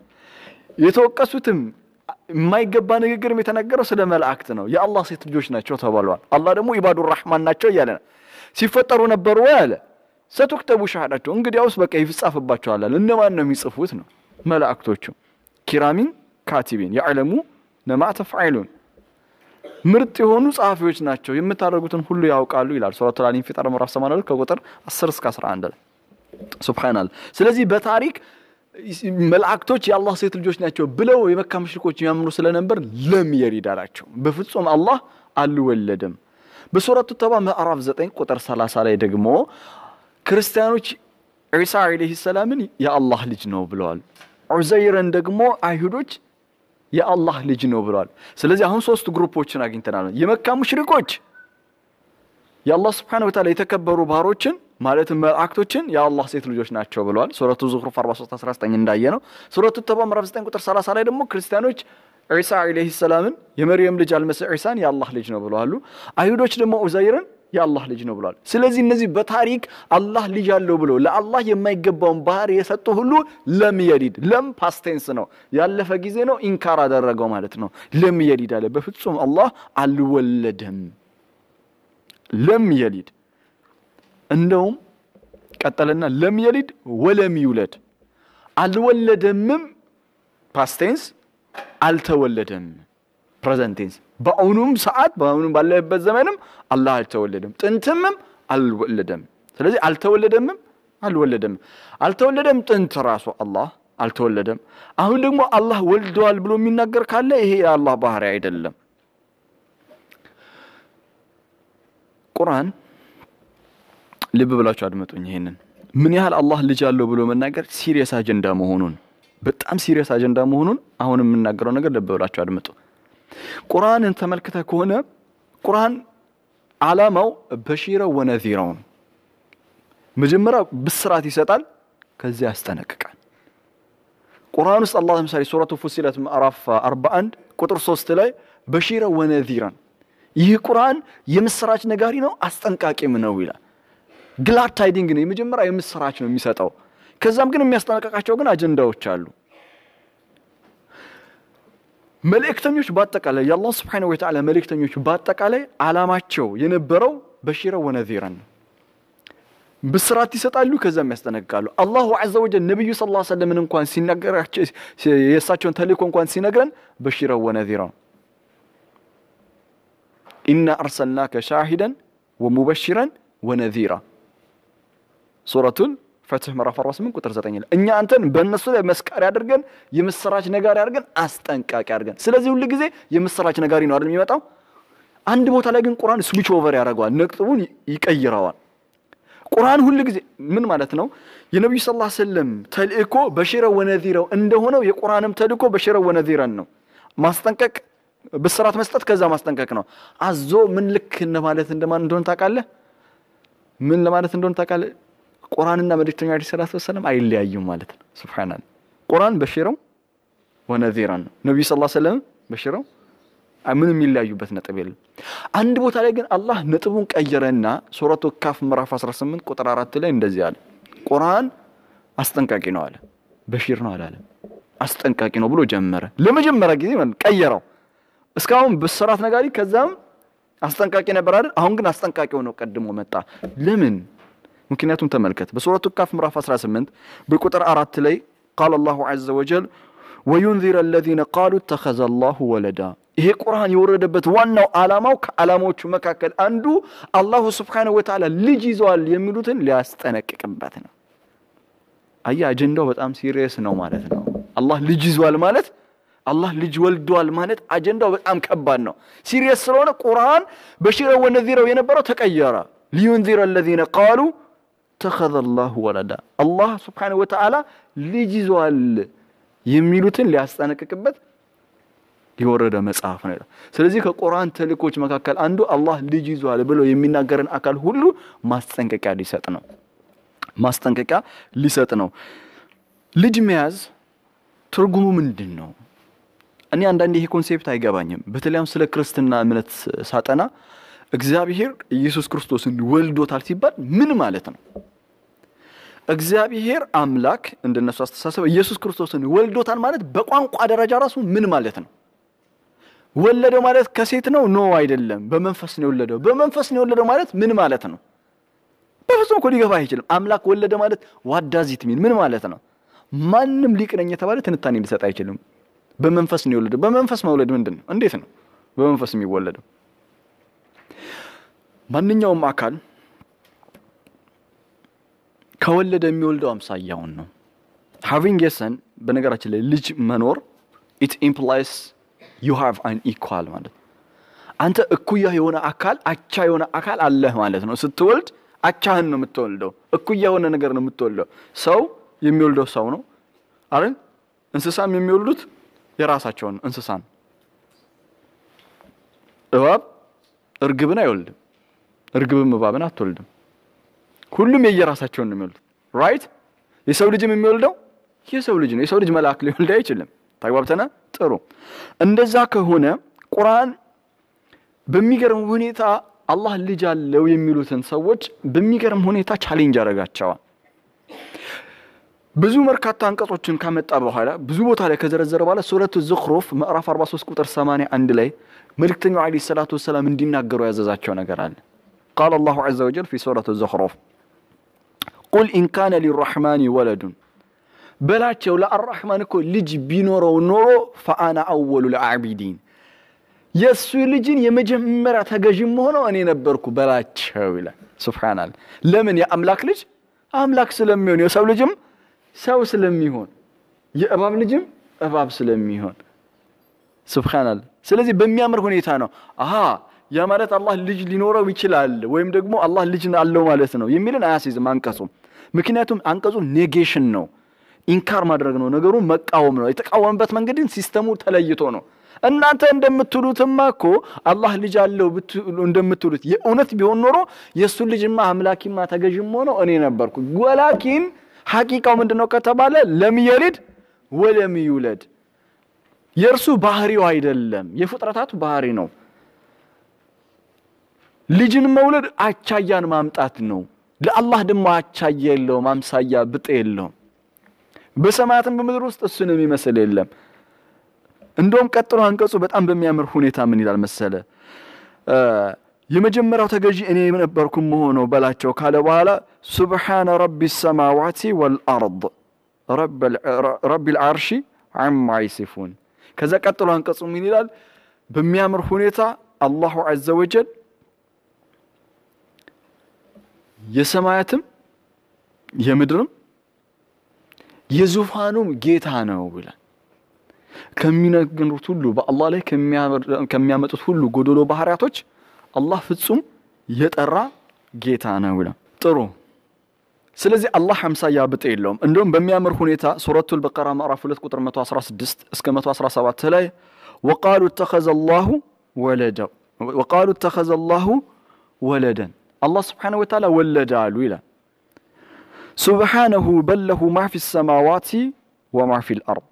የተወቀሱትም የማይገባ ንግግርም የተነገረው ስለ መላእክት ነው። የአላህ ሴት ልጆች ናቸው ተባለዋል። አላህ ደግሞ ኢባዱ ራህማን ናቸው እያለ ነው። ሲፈጠሩ ነበሩ ወይ አለ። ሰቱክተቡ ሸሃዳቸው እንግዲያውስ በቃ ይጻፍባቸዋል አለ። እነማን ነው የሚጽፉት ነው? መላእክቶቹ ኪራሚን ካቲቢን ያዕለሙ ነማ ተፍዓሉን ምርጥ የሆኑ ጸሐፊዎች ናቸው፣ የምታደርጉትን ሁሉ ያውቃሉ ይላል ሱረቱል አንፊጣር ምዕራፍ 82 ከቁጥር 10 እስከ 11 ላይ ሱብሃንአላህ። ስለዚህ በታሪክ መላእክቶች የአላህ ሴት ልጆች ናቸው ብለው የመካ ሙሽሪኮች የሚያምኑ ስለነበር ለም የሊድ አላቸው። በፍጹም አላህ አልወለደም። በሱረቱ ተባ ምዕራፍ 9 ቁጥር 30 ላይ ደግሞ ክርስቲያኖች ዒሳ ዓለይሂ ሰላምን የአላህ ልጅ ነው ብለዋል። ዑዘይርን ደግሞ አይሁዶች የአላህ ልጅ ነው ብለዋል። ስለዚህ አሁን ሶስት ግሩፖችን አግኝተናል። የመካ ሙሽሪኮች የአላህ ስብሓነሁ ወተዓላ የተከበሩ ባሮችን ማለትም መላእክቶችን የአላህ ሴት ልጆች ናቸው ብለዋል። ሱረቱ ዙኽሩፍ 43 19 እንዳየ ነው። ሱረቱ ተባ ምዕራፍ 9 ቁጥር 30 ላይ ደግሞ ክርስቲያኖች ዒሳ ዓለይሂ ሰላምን የመርየም ልጅ አልመሲህ ዒሳን የአላህ ልጅ ነው ብለዋሉ። አይሁዶች ደግሞ ዑዘይርን የአላህ ልጅ ነው ብለዋል። ስለዚህ እነዚህ በታሪክ አላህ ልጅ አለው ብሎ ለአላህ የማይገባውን ባህሪ የሰጡ ሁሉ ለም የሊድ ለም ፓስቴንስ ነው፣ ያለፈ ጊዜ ነው። ኢንካር አደረገው ማለት ነው። ለም የሊድ አለ። በፍጹም አላህ አልወለደም። ለም የሊድ እንደውም ቀጠለና ለም የሊድ ወለም ይውለድ አልወለደምም፣ ፓስቴንስ አልተወለደም ፕሬዘንቴንስ በአሁኑም ሰዓት በአሁኑም ባለበት ዘመንም አላህ አልተወለደም፣ ጥንትምም አልወለደም። ስለዚህ አልተወለደምም አልወለደም። አልተወለደም ጥንት ራሱ አላህ አልተወለደም። አሁን ደግሞ አላህ ወልደዋል ብሎ የሚናገር ካለ ይሄ የአላህ ባህሪ አይደለም። ቁርአን ልብ ብላችሁ አድመጡኝ። ይሄንን ምን ያህል አላህ ልጅ አለው ብሎ መናገር ሲሪየስ አጀንዳ መሆኑን በጣም ሲሪየስ አጀንዳ መሆኑን አሁን የምናገረው ነገር ልብ ብላችሁ አድመጡ። ቁርአንን ተመልክተ ከሆነ ቁርአን ዓላማው በሺረ ወነዚራው ነው። መጀመሪያ ብስራት ይሰጣል፣ ከዚያ ያስጠነቅቃል። ቁርአን ውስጥ አላህ ለምሳሌ ሱረቱ ፉሲለት ምዕራፍ 41 ቁጥር 3 ላይ በሺረ ወነዚራን ይህ ቁርአን የምስራች ነጋሪ ነው አስጠንቃቂም ነው ይላል። ግላድ ታይዲንግ ነው፣ የመጀመሪያ የምስራች ነው የሚሰጠው። ከዛም ግን የሚያስጠነቀቃቸው ግን አጀንዳዎች አሉ። መልእክተኞች በአጠቃላይ የአላህ ስብሓነሁ ወተዓላ መልእክተኞች በአጠቃላይ ዓላማቸው የነበረው በሺረ ወነዚረን ነው። ብስራት ይሰጣሉ፣ ከዛም ያስጠነቅቃሉ። አላሁ ዐዘ ወጀል ነቢዩ ሰለላሁ ዐለይሂ ወሰለምን እንኳን ሲናገራቸው የእሳቸውን ተልእኮ እንኳን ሲነግረን በሺረ ወነዚራ ነው። ኢና አርሰልናከ ሻሂደን ወሙበሽረን ወነዚራ ሱረቱን ፈትህ ምዕራፍ 48 ቁጥር 9 ላይ እኛ አንተን በእነሱ ላይ መስካሪ አድርገን የምስራች ነጋሪ አድርገን አስጠንቃቂ አድርገን። ስለዚህ ሁሉ ጊዜ የምስራች ነጋሪ ነው አይደል የሚመጣው። አንድ ቦታ ላይ ግን ቁርአን ስዊች ኦቨር ያደርገዋል፣ ነጥቡን ይቀይረዋል። ቁርአን ሁሉ ጊዜ ምን ማለት ነው? የነቢዩ ሰለላሁ ዐለይሂ ወሰለም ተልእኮ በሽረ ወነዚረው እንደሆነው የቁርአንም ተልእኮ በሽረ ወነዚረን ነው። ማስጠንቀቅ፣ ብስራት መስጠት፣ ከዛ ማስጠንቀቅ ነው። አዞ ምን ልክ እንደማለት እንደማን እንደሆነ ታውቃለህ? ምን ለማለት እንደሆነ ታውቃለህ? ቁርአንና መልእክተኛ ዓለይሂ ሰላቱ ወሰላም አይለያዩም ማለት ነው። ሱብሃንአላህ ቁርአን በሽረው ወነዚራን ነው። ነብዩ ሰለላሁ ዐለይሂ ወሰለም በሽረው ምንም የሚለያዩበት ነጥብ የለም። አንድ ቦታ ላይ ግን አላህ ነጥቡን ቀየረና ሱረቱ ካፍ ምዕራፍ 18 ቁጥር 4 ላይ እንደዚህ አለ። ቁርአን አስጠንቃቂ ነው አለ፣ በሺር ነው አላለም። አስጠንቃቂ ነው ብሎ ጀመረ። ለመጀመሪያ ጊዜ ማለት ቀየረው። እስካሁን ብስራት ነጋሪ ከዛም አስጠንቃቂ ነበር አይደል? አሁን ግን አስጠንቃቂ ሆኖ ቀድሞ መጣ። ለምን? ምክንያቱም ተመልከት በሱረቱ ካፍ ምዕራፍ 18 በቁጥር አራት ላይ ቃል አላሁ ዐዘ ወጀል ወዩንዚረ አለዚነ ቃሉ ተኸዘ አላሁ ወለዳ ይሄ ቁርአን የወረደበት ዋናው ዓላማው ከዓላማዎቹ መካከል አንዱ አላሁ ስብሓነሁ ወተዓላ ልጅ ይዘዋል የሚሉትን ሊያስጠነቅቅበት ነው። አያ አጀንዳው በጣም ሲሪየስ ነው ማለት ነው። አላህ ልጅ ይዟል ማለት አላህ ልጅ ወልዷል ማለት አጀንዳው በጣም ከባድ ነው። ሲሪየስ ስለሆነ ቁርአን በሽረው ወነዚረው የነበረው ተቀየረ። ሊዩንዚረ አለዚነ ቃሉ ተኸዘ ላሁ ወለዳ አላህ ስብሓነሁ ወተዓላ ልጅ ይዟል የሚሉትን ሊያስጠነቅቅበት የወረደ መጽሐፍ ነው። ስለዚህ ከቁርአን ተልእኮች መካከል አንዱ አላህ ልጅ ይዟል ብሎ የሚናገርን አካል ሁሉ ማስጠንቀቂያ ሊሰጥ ነው። ማስጠንቀቂያ ሊሰጥ ነው። ልጅ መያዝ ትርጉሙ ምንድን ነው? እኔ አንዳንድ ይሄ ኮንሴፕት አይገባኝም። በተለይም ስለ ክርስትና እምነት ሳጠና እግዚአብሔር ኢየሱስ ክርስቶስን ወልዶታል ሲባል ምን ማለት ነው? እግዚአብሔር አምላክ እንደነሱ አስተሳሰብ ኢየሱስ ክርስቶስን ወልዶታል ማለት በቋንቋ ደረጃ ራሱ ምን ማለት ነው? ወለደው ማለት ከሴት ነው? ኖ አይደለም። በመንፈስ ነው የወለደው። በመንፈስ ነው የወለደው ማለት ምን ማለት ነው? በፍጹም እኮ ሊገባ አይችልም። አምላክ ወለደ ማለት ዋዳዚት ሚን ምን ማለት ነው? ማንም ሊቅ ነኝ የተባለ ትንታኔ ሊሰጥ አይችልም። በመንፈስ ነው የወለደው። በመንፈስ መውለድ ምንድን ነው? እንዴት ነው በመንፈስ የሚወለደው? ማንኛውም አካል ከወለደ የሚወልደው አምሳያውን ነው። ሃቪንግ የሰን በነገራችን ላይ ልጅ መኖር ኢት ኢምፕላይስ ዩ ሃቭ አን ኢኳል ማለት አንተ እኩያ የሆነ አካል አቻ የሆነ አካል አለህ ማለት ነው። ስትወልድ አቻህን ነው የምትወልደው። እኩያ የሆነ ነገር ነው የምትወልደው። ሰው የሚወልደው ሰው ነው አይደል? እንስሳም የሚወልዱት የራሳቸውን እንስሳን እባብ እርግብን አይወልድም። እርግብም እባብን አትወልድም። ሁሉም የየራሳቸውን ነው የሚወልዱት። ራይት የሰው ልጅም የሚወልደው የሰው ልጅ ነው። የሰው ልጅ መልአክ ሊወልድ አይችልም። ተግባብተና ጥሩ። እንደዛ ከሆነ ቁርአን በሚገርም ሁኔታ አላህ ልጅ አለው የሚሉትን ሰዎች በሚገርም ሁኔታ ቻሌንጅ ያደርጋቸዋል። ብዙ በርካታ አንቀጾችን ካመጣ በኋላ ብዙ ቦታ ላይ ከዘረዘረ በኋላ ሱረቱ ዙኽሩፍ ምዕራፍ 43 ቁጥር 81 ላይ መልእክተኛው ዓለይሂ ሰላቱ ወሰላም እንዲናገሩ ያዘዛቸው ነገር አለ። ቃለ አላሁ ዐዘ ወጀል ፊ ሱረቱ ዙኽሩፍ ቁል ኢን ካነ ሊራሕማኒ ወለዱን በላቸው ለአራሕማን እኮ ልጅ ቢኖረው ኖሮ ፈአና አወሉ ልአቢዲን የእሱ ልጅን የመጀመሪያ ተገዥም ሆነው እኔ ነበርኩ በላቸው ይላል። ሱብሓናል ለምን የአምላክ ልጅ አምላክ ስለሚሆን የሰው ልጅም ሰው ስለሚሆን የእባብ ልጅም እባብ ስለሚሆን ሱብሓናል። ስለዚህ በሚያምር ሁኔታ ነው አሃ ያ ማለት አላህ ልጅ ሊኖረው ይችላል ወይም ደግሞ አላህ ልጅ አለው ማለት ነው የሚልን አያስይዝም አንቀጹ። ምክንያቱም አንቀጹ ኔጌሽን ነው፣ ኢንካር ማድረግ ነው፣ ነገሩን መቃወም ነው። የተቃወመበት መንገድን ሲስተሙ ተለይቶ ነው። እናንተ እንደምትሉትማ እኮ አላህ ልጅ አለው እንደምትሉት የእውነት ቢሆን ኖሮ የእሱን ልጅማ አምላኪማ ተገዥም ሆነው እኔ ነበርኩ። ወላኪን ሐቂቃው ምንድን ነው ከተባለ ለም የሊድ ወለም ይውለድ የእርሱ ባህሪው አይደለም፣ የፍጥረታቱ ባህሪ ነው። ልጅን መውለድ አቻያን ማምጣት ነው። ለአላህ ደግሞ አቻያ የለውም፣ አምሳያ ብጤ የለውም። በሰማያትም በምድር ውስጥ እሱን የሚመስል የለም። እንደውም ቀጥሎ አንቀጹ በጣም በሚያምር ሁኔታ ምን ይላል መሰለ የመጀመሪያው ተገዢ እኔ ነበርኩም መሆነው በላቸው ካለ በኋላ ሱብሓነ ረቢ ሰማዋቲ ወልአርድ ረቢ ልዓርሺ አማ ይሲፉን። ከዛ ቀጥሎ አንቀጹ ምን ይላል በሚያምር ሁኔታ አላሁ ዐዘ ወጀል የሰማያትም የምድርም የዙፋኑም ጌታ ነው ይላል። ከሚነግሩት ሁሉ በአላህ ላይ ከሚያመጡት ሁሉ ጎደሎ ባህሪያቶች አላህ ፍጹም የጠራ ጌታ ነው ይላል። ጥሩ። ስለዚህ አላህ አምሳያ ብጤ የለውም። እንደውም በሚያምር ሁኔታ ሱረቱል በቀራ ምዕራፍ 2 ቁጥር 116 እስከ 117 ላይ ወቃሉ ተኸዘ ላሁ ወለደ ወቃሉ ተኸዘ ላሁ ወለደን አላህ ስብሓነሁ ወተዓላ ወለደ አሉ ይላል። ሱብሓነሁ በለሁ ማ ፊ ሰማዋቲ ወማ ፊ ልአርድ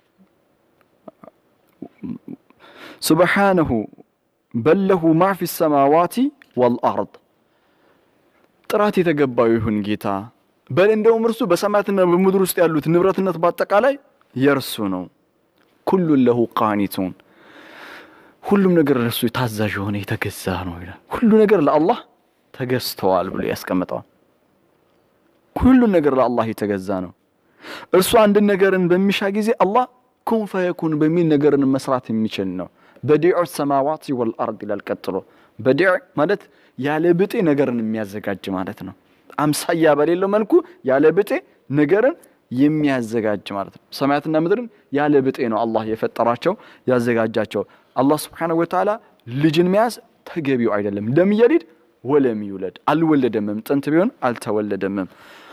ሱብሓነሁ በለሁ ማ ፊ ሰማዋቲ ወልአርድ ጥራት የተገባው ይሁን ጌታ በል እንደውም እርሱ በሰማያትና በምድር ውስጥ ያሉት ንብረትነት በአጠቃላይ የእርሱ ነው። ኩሉን ለሁ ቃኒቱን ሁሉም ነገር ለእርሱ ታዛዥ የሆነ የተገዛ ነው ይላል። ሁሉ ነገር ለአላህ ተገዝተዋል ብሎ ያስቀምጠዋል። ሁሉን ነገር ለአላህ የተገዛ ነው። እርሱ አንድን ነገርን በሚሻ ጊዜ አላህ ኩን ፈየኩን በሚል ነገርን መስራት የሚችል ነው። በዲዑ ሰማዋት ወልአርድ ይላል ቀጥሎ። በዲዕ ማለት ያለ ብጤ ነገርን የሚያዘጋጅ ማለት ነው። አምሳያ በሌለው መልኩ ያለ ብጤ ነገርን የሚያዘጋጅ ማለት ነው። ሰማያትና ምድርን ያለ ብጤ ነው አላህ የፈጠራቸው ያዘጋጃቸው። አላህ ስብሓነሁ ወተዓላ ልጅን መያዝ ተገቢው አይደለም። ለም የሊድ ወለም ይውለድ አልወለደምም፣ ጥንት ቢሆን አልተወለደምም።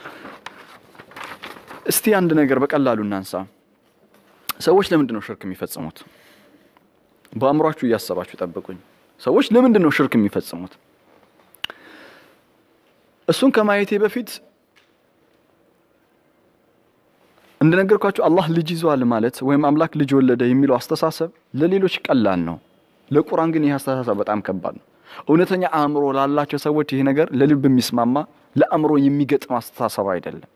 እስቲ አንድ ነገር በቀላሉ እናንሳ። ሰዎች ለምንድን ነው ሽርክ የሚፈጽሙት? በአእምሯችሁ እያሰባችሁ ጠብቁኝ። ሰዎች ለምንድን ነው ሽርክ የሚፈጽሙት? እሱን ከማየቴ በፊት እንደነገርኳችሁ አላህ ልጅ ይዟል ማለት ወይም አምላክ ልጅ ወለደ የሚለው አስተሳሰብ ለሌሎች ቀላል ነው። ለቁርአን ግን ይህ አስተሳሰብ በጣም ከባድ ነው። እውነተኛ አእምሮ ላላቸው ሰዎች ይህ ነገር ለልብ የሚስማማ ለአእምሮ የሚገጥም አስተሳሰብ አይደለም።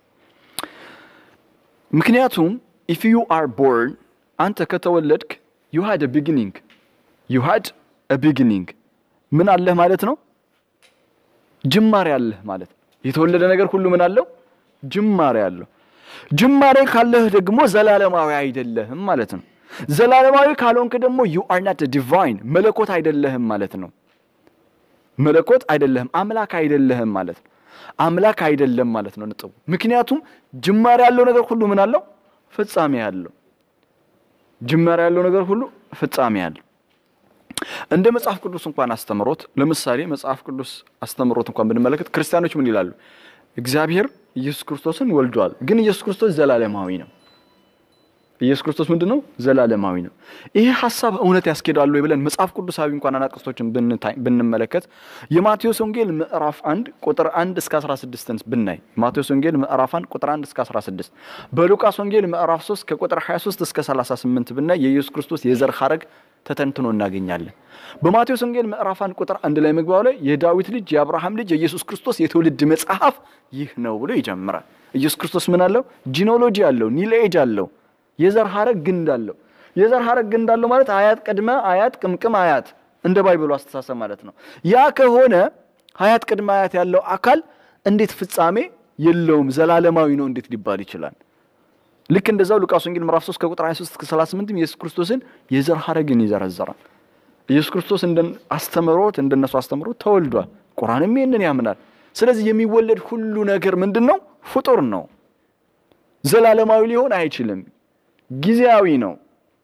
ምክንያቱም ኢፍ ዩ አር ቦርን አንተ ከተወለድክ ዩ ሃድ ቢጊኒንግ ዩ ሃድ ቢጊኒንግ ምን አለህ ማለት ነው? ጅማሬ አለህ ማለት ነው። የተወለደ ነገር ሁሉ ምን አለው? ጅማሬ አለው። ጅማሬ ካለህ ደግሞ ዘላለማዊ አይደለህም ማለት ነው። ዘላለማዊ ካልሆንክ ደግሞ ዩ አር ናት ዲቫይን መለኮት አይደለህም ማለት ነው። መለኮት አይደለህም፣ አምላክ አይደለህም ማለት ነው። አምላክ አይደለም ማለት ነው ነጥቡ። ምክንያቱም ጅማሬ ያለው ነገር ሁሉ ምን አለው? ፍጻሜ ያለው። ጅማሬ ያለው ነገር ሁሉ ፍጻሜ ያለው። እንደ መጽሐፍ ቅዱስ እንኳን አስተምሮት ለምሳሌ መጽሐፍ ቅዱስ አስተምሮት እንኳን ብንመለከት ክርስቲያኖች ምን ይላሉ? እግዚአብሔር ኢየሱስ ክርስቶስን ወልዷል። ግን ኢየሱስ ክርስቶስ ዘላለማዊ ነው። ኢየሱስ ክርስቶስ ምንድን ነው? ዘላለማዊ ነው። ይሄ ሀሳብ እውነት ያስኬዳሉ ወይ ብለን መጽሐፍ ቅዱሳዊ እንኳን አናቅስቶችን ብንመለከት የማቴዎስ ወንጌል ምዕራፍ አንድ ቁጥር አንድ እስከ 16 ብናይ ማቴዎስ ወንጌል ምዕራፍ አንድ ቁጥር አንድ እስከ 16 በሉቃስ ወንጌል ምዕራፍ 3 ከቁጥር 23 እስከ 38 ብናይ የኢየሱስ ክርስቶስ የዘር ሐረግ ተተንትኖ እናገኛለን። በማቴዎስ ወንጌል ምዕራፍ አንድ ቁጥር አንድ ላይ መግባው ላይ የዳዊት ልጅ የአብርሃም ልጅ የኢየሱስ ክርስቶስ የትውልድ መጽሐፍ ይህ ነው ብሎ ይጀምራል። ኢየሱስ ክርስቶስ ምን አለው? ጂኖሎጂ አለው፣ ኒልኤጅ አለው፣ የዘር ሐረግ ግንድ አለው። የዘር ሐረግ ግንድ አለው ማለት አያት ቅድመ አያት ቅምቅም አያት እንደ ባይብሉ አስተሳሰብ ማለት ነው። ያ ከሆነ አያት ቅድመ አያት ያለው አካል እንዴት ፍጻሜ የለውም ዘላለማዊ ነው እንዴት ሊባል ይችላል? ልክ እንደዛው ሉቃስ ወንጌል ምዕራፍ 3 ከቁጥር 23 እስከ 38 ኢየሱስ ክርስቶስን የዘር ሐረግን ይዘረዘራል። ኢየሱስ ክርስቶስ እንደ አስተምሮት እንደነሱ አስተምሮት ተወልዷል። ቁርአንም ይህንን ያምናል። ስለዚህ የሚወለድ ሁሉ ነገር ምንድን ነው? ፍጡር ነው። ዘላለማዊ ሊሆን አይችልም። ጊዜያዊ ነው።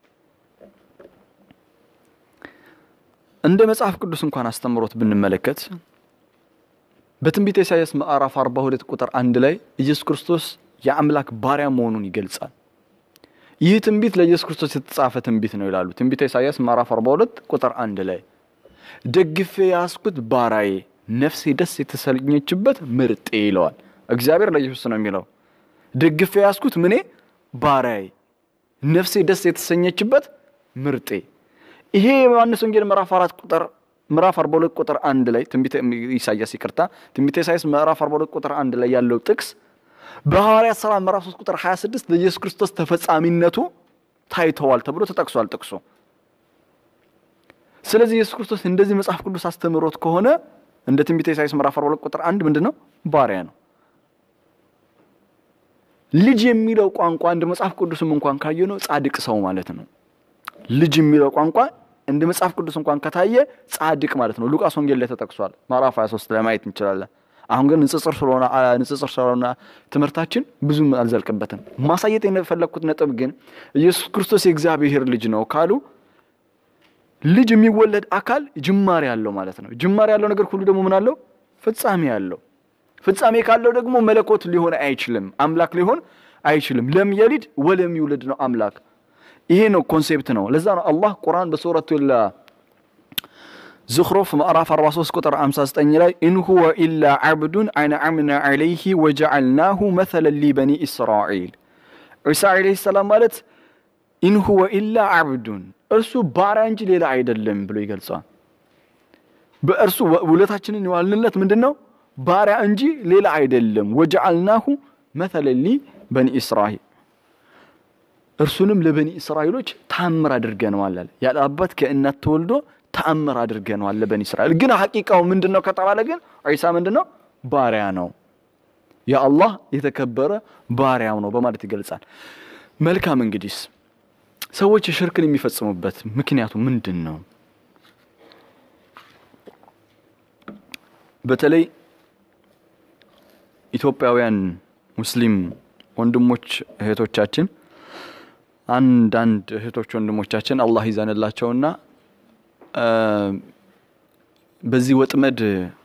እንደ መጽሐፍ ቅዱስ እንኳን አስተምሮት ብንመለከት በትንቢተ ኢሳይያስ ምዕራፍ 42 ቁጥር አንድ ላይ ኢየሱስ ክርስቶስ የአምላክ ባሪያ መሆኑን ይገልጻል። ይህ ትንቢት ለኢየሱስ ክርስቶስ የተጻፈ ትንቢት ነው ይላሉ። ትንቢተ ኢሳይያስ ምዕራፍ 42 ቁጥር አንድ ላይ ደግፌ ያስኩት ባሪያዬ፣ ነፍሴ ደስ የተሰኘችበት ምርጤ ይለዋል። እግዚአብሔር ለኢየሱስ ነው የሚለው። ደግፌ ያስኩት ምኔ ባሪያዬ፣ ነፍሴ ደስ የተሰኘችበት ምርጤ። ይሄ የዮሐንስ ወንጌል ምዕራፍ 4 ቁጥር ምዕራፍ 42 ቁጥር አንድ ላይ ትንቢተ ኢሳይያስ ይቅርታ፣ ትንቢተ ኢሳይያስ ምዕራፍ 42 ቁጥር አንድ ላይ ያለው ጥቅስ በሐዋርያት ሥራ ምዕራፍ 3 ቁጥር 26 ለኢየሱስ ክርስቶስ ተፈጻሚነቱ ታይተዋል ተብሎ ተጠቅሷል ጥቅሱ። ስለዚህ ኢየሱስ ክርስቶስ እንደዚህ መጽሐፍ ቅዱስ አስተምሮት ከሆነ እንደ ትንቢተ ኢሳይያስ ምዕራፍ 42 ቁጥር አንድ ምንድን ነው? ባሪያ ነው። ልጅ የሚለው ቋንቋ እንደ መጽሐፍ ቅዱስም እንኳን ካየ ነው ጻድቅ ሰው ማለት ነው። ልጅ የሚለው ቋንቋ እንደ መጽሐፍ ቅዱስ እንኳን ከታየ ጻድቅ ማለት ነው። ሉቃስ ወንጌል ላይ ተጠቅሷል። ምዕራፍ 23 ላይ ማየት እንችላለን። አሁን ግን ንጽጽር ስለሆነ ንጽጽር ስለሆነ ትምህርታችን ብዙም አልዘልቅበትም። ማሳየት የፈለግኩት ነጥብ ግን ኢየሱስ ክርስቶስ የእግዚአብሔር ልጅ ነው ካሉ ልጅ የሚወለድ አካል ጅማሬ ያለው ማለት ነው። ጅማሬ ያለው ነገር ሁሉ ደግሞ ምን አለው? ፍጻሜ ያለው። ፍጻሜ ካለው ደግሞ መለኮት ሊሆን አይችልም፣ አምላክ ሊሆን አይችልም። ለም የሊድ ወለም ይውለድ ነው አምላክ። ይሄ ነው ኮንሴፕት ነው። ለዛ ነው አላህ ቁርአን በሱረቱል ዝኽሩፍ ምዕራፍ 43 ቁጥር 59 ላይ ኢን ሁወ ኢላ ዓብዱን አንዓምና ዐለይሂ ወጀዐልናሁ መሰለን ሊበኒ እስራኤል። ዒሳ ዐለይሂ ሰላም ማለት ኢን ሁወ ኢላ ዓብዱን እርሱ ባሪያ እንጂ ሌላ አይደለም ብሎ ይገልጸዋል። በእርሱ ውለታችንን የዋልንለት ምንድን ነው? ባሪያ እንጂ ሌላ አይደለም። ወጀዐልናሁ መሰለን ሊበኒ እስራኤል እርሱንም ለበኒ እስራኤሎች ታምር አድርገነዋል አለ። ያለ አባት ከእናት ተወልዶ ተአምር አድርገነዋል ለበኒ እስራኤል። ግን ሐቂቃው ምንድን ነው ከተባለ ግን ዒሳ ምንድን ነው? ባሪያ ነው። የአላህ የተከበረ ባሪያው ነው በማለት ይገልጻል። መልካም እንግዲስ ሰዎች ሽርክን የሚፈጽሙበት ምክንያቱ ምንድን ነው? በተለይ ኢትዮጵያውያን ሙስሊም ወንድሞች እህቶቻችን አንዳንድ እህቶች ወንድሞቻችን አላህ ይዘንላቸውና በዚህ ወጥመድ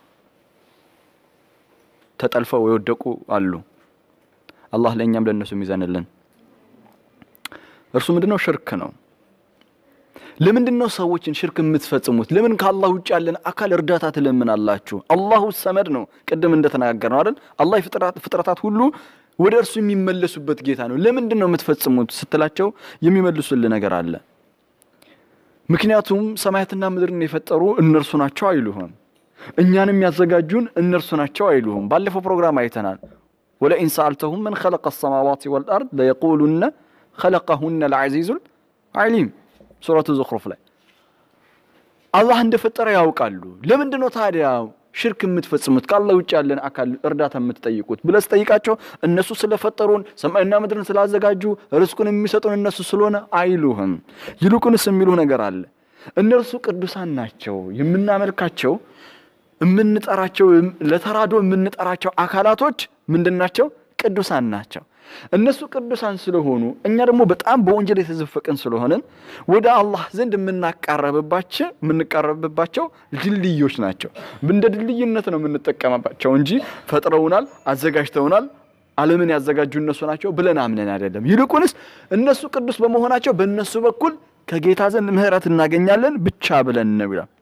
ተጠልፈው የወደቁ አሉ። አላህ ለእኛም ለእነሱም ይዘንልን። እርሱ ምንድነው? ሽርክ ነው። ለምንድን ነው ሰዎችን ሽርክ የምትፈጽሙት? ለምን ከአላህ ውጭ ያለን አካል እርዳታ ትለምናላችሁ? አላሁ ሰመድ ነው። ቅድም እንደተናገር ነው አይደል? አላህ ፍጥረታት ሁሉ ወደ እርሱ የሚመለሱበት ጌታ ነው። ለምንድን ነው የምትፈጽሙት ስትላቸው የሚመልሱል ነገር አለ። ምክንያቱም ሰማያትና ምድርን የፈጠሩ እነርሱ ናቸው አይሉህም። እኛንም ያዘጋጁን እነርሱ ናቸው አይሉህም። ባለፈው ፕሮግራም አይተናል። ወለኢን ሰአልተሁም መን ኸለቀ ሰማዋት ወልአርድ ለየቁሉነ ኸለቀሁነ ልዐዚዙል ዓሊም ሱረቱ ዙኽሩፍ ላይ አላህ እንደፈጠረ ያውቃሉ። ለምንድን ነው ታዲያ ሽርክ የምትፈጽሙት ከአላህ ውጭ ያለን አካል እርዳታ የምትጠይቁት ብለህ ስጠይቃቸው እነሱ ስለፈጠሩን ሰማይና ምድርን ስላዘጋጁ ርስቁን የሚሰጡን እነሱ ስለሆነ አይሉህም። ይልቁንስ የሚሉህ ነገር አለ። እነርሱ ቅዱሳን ናቸው፣ የምናመልካቸው የምንጠራቸው ለተራዶ የምንጠራቸው አካላቶች ምንድን ናቸው? ቅዱሳን ናቸው። እነሱ ቅዱሳን ስለሆኑ እኛ ደግሞ በጣም በወንጀል የተዘፈቅን ስለሆንን ወደ አላህ ዘንድ የምናቃረብባቸው የምንቃረብባቸው ድልድዮች ናቸው። እንደ ድልድይነት ነው የምንጠቀምባቸው እንጂ ፈጥረውናል፣ አዘጋጅተውናል፣ ዓለምን ያዘጋጁ እነሱ ናቸው ብለን አምነን አይደለም። ይልቁንስ እነሱ ቅዱስ በመሆናቸው በእነሱ በኩል ከጌታ ዘንድ ምሕረት እናገኛለን ብቻ ብለን ነው ይላል።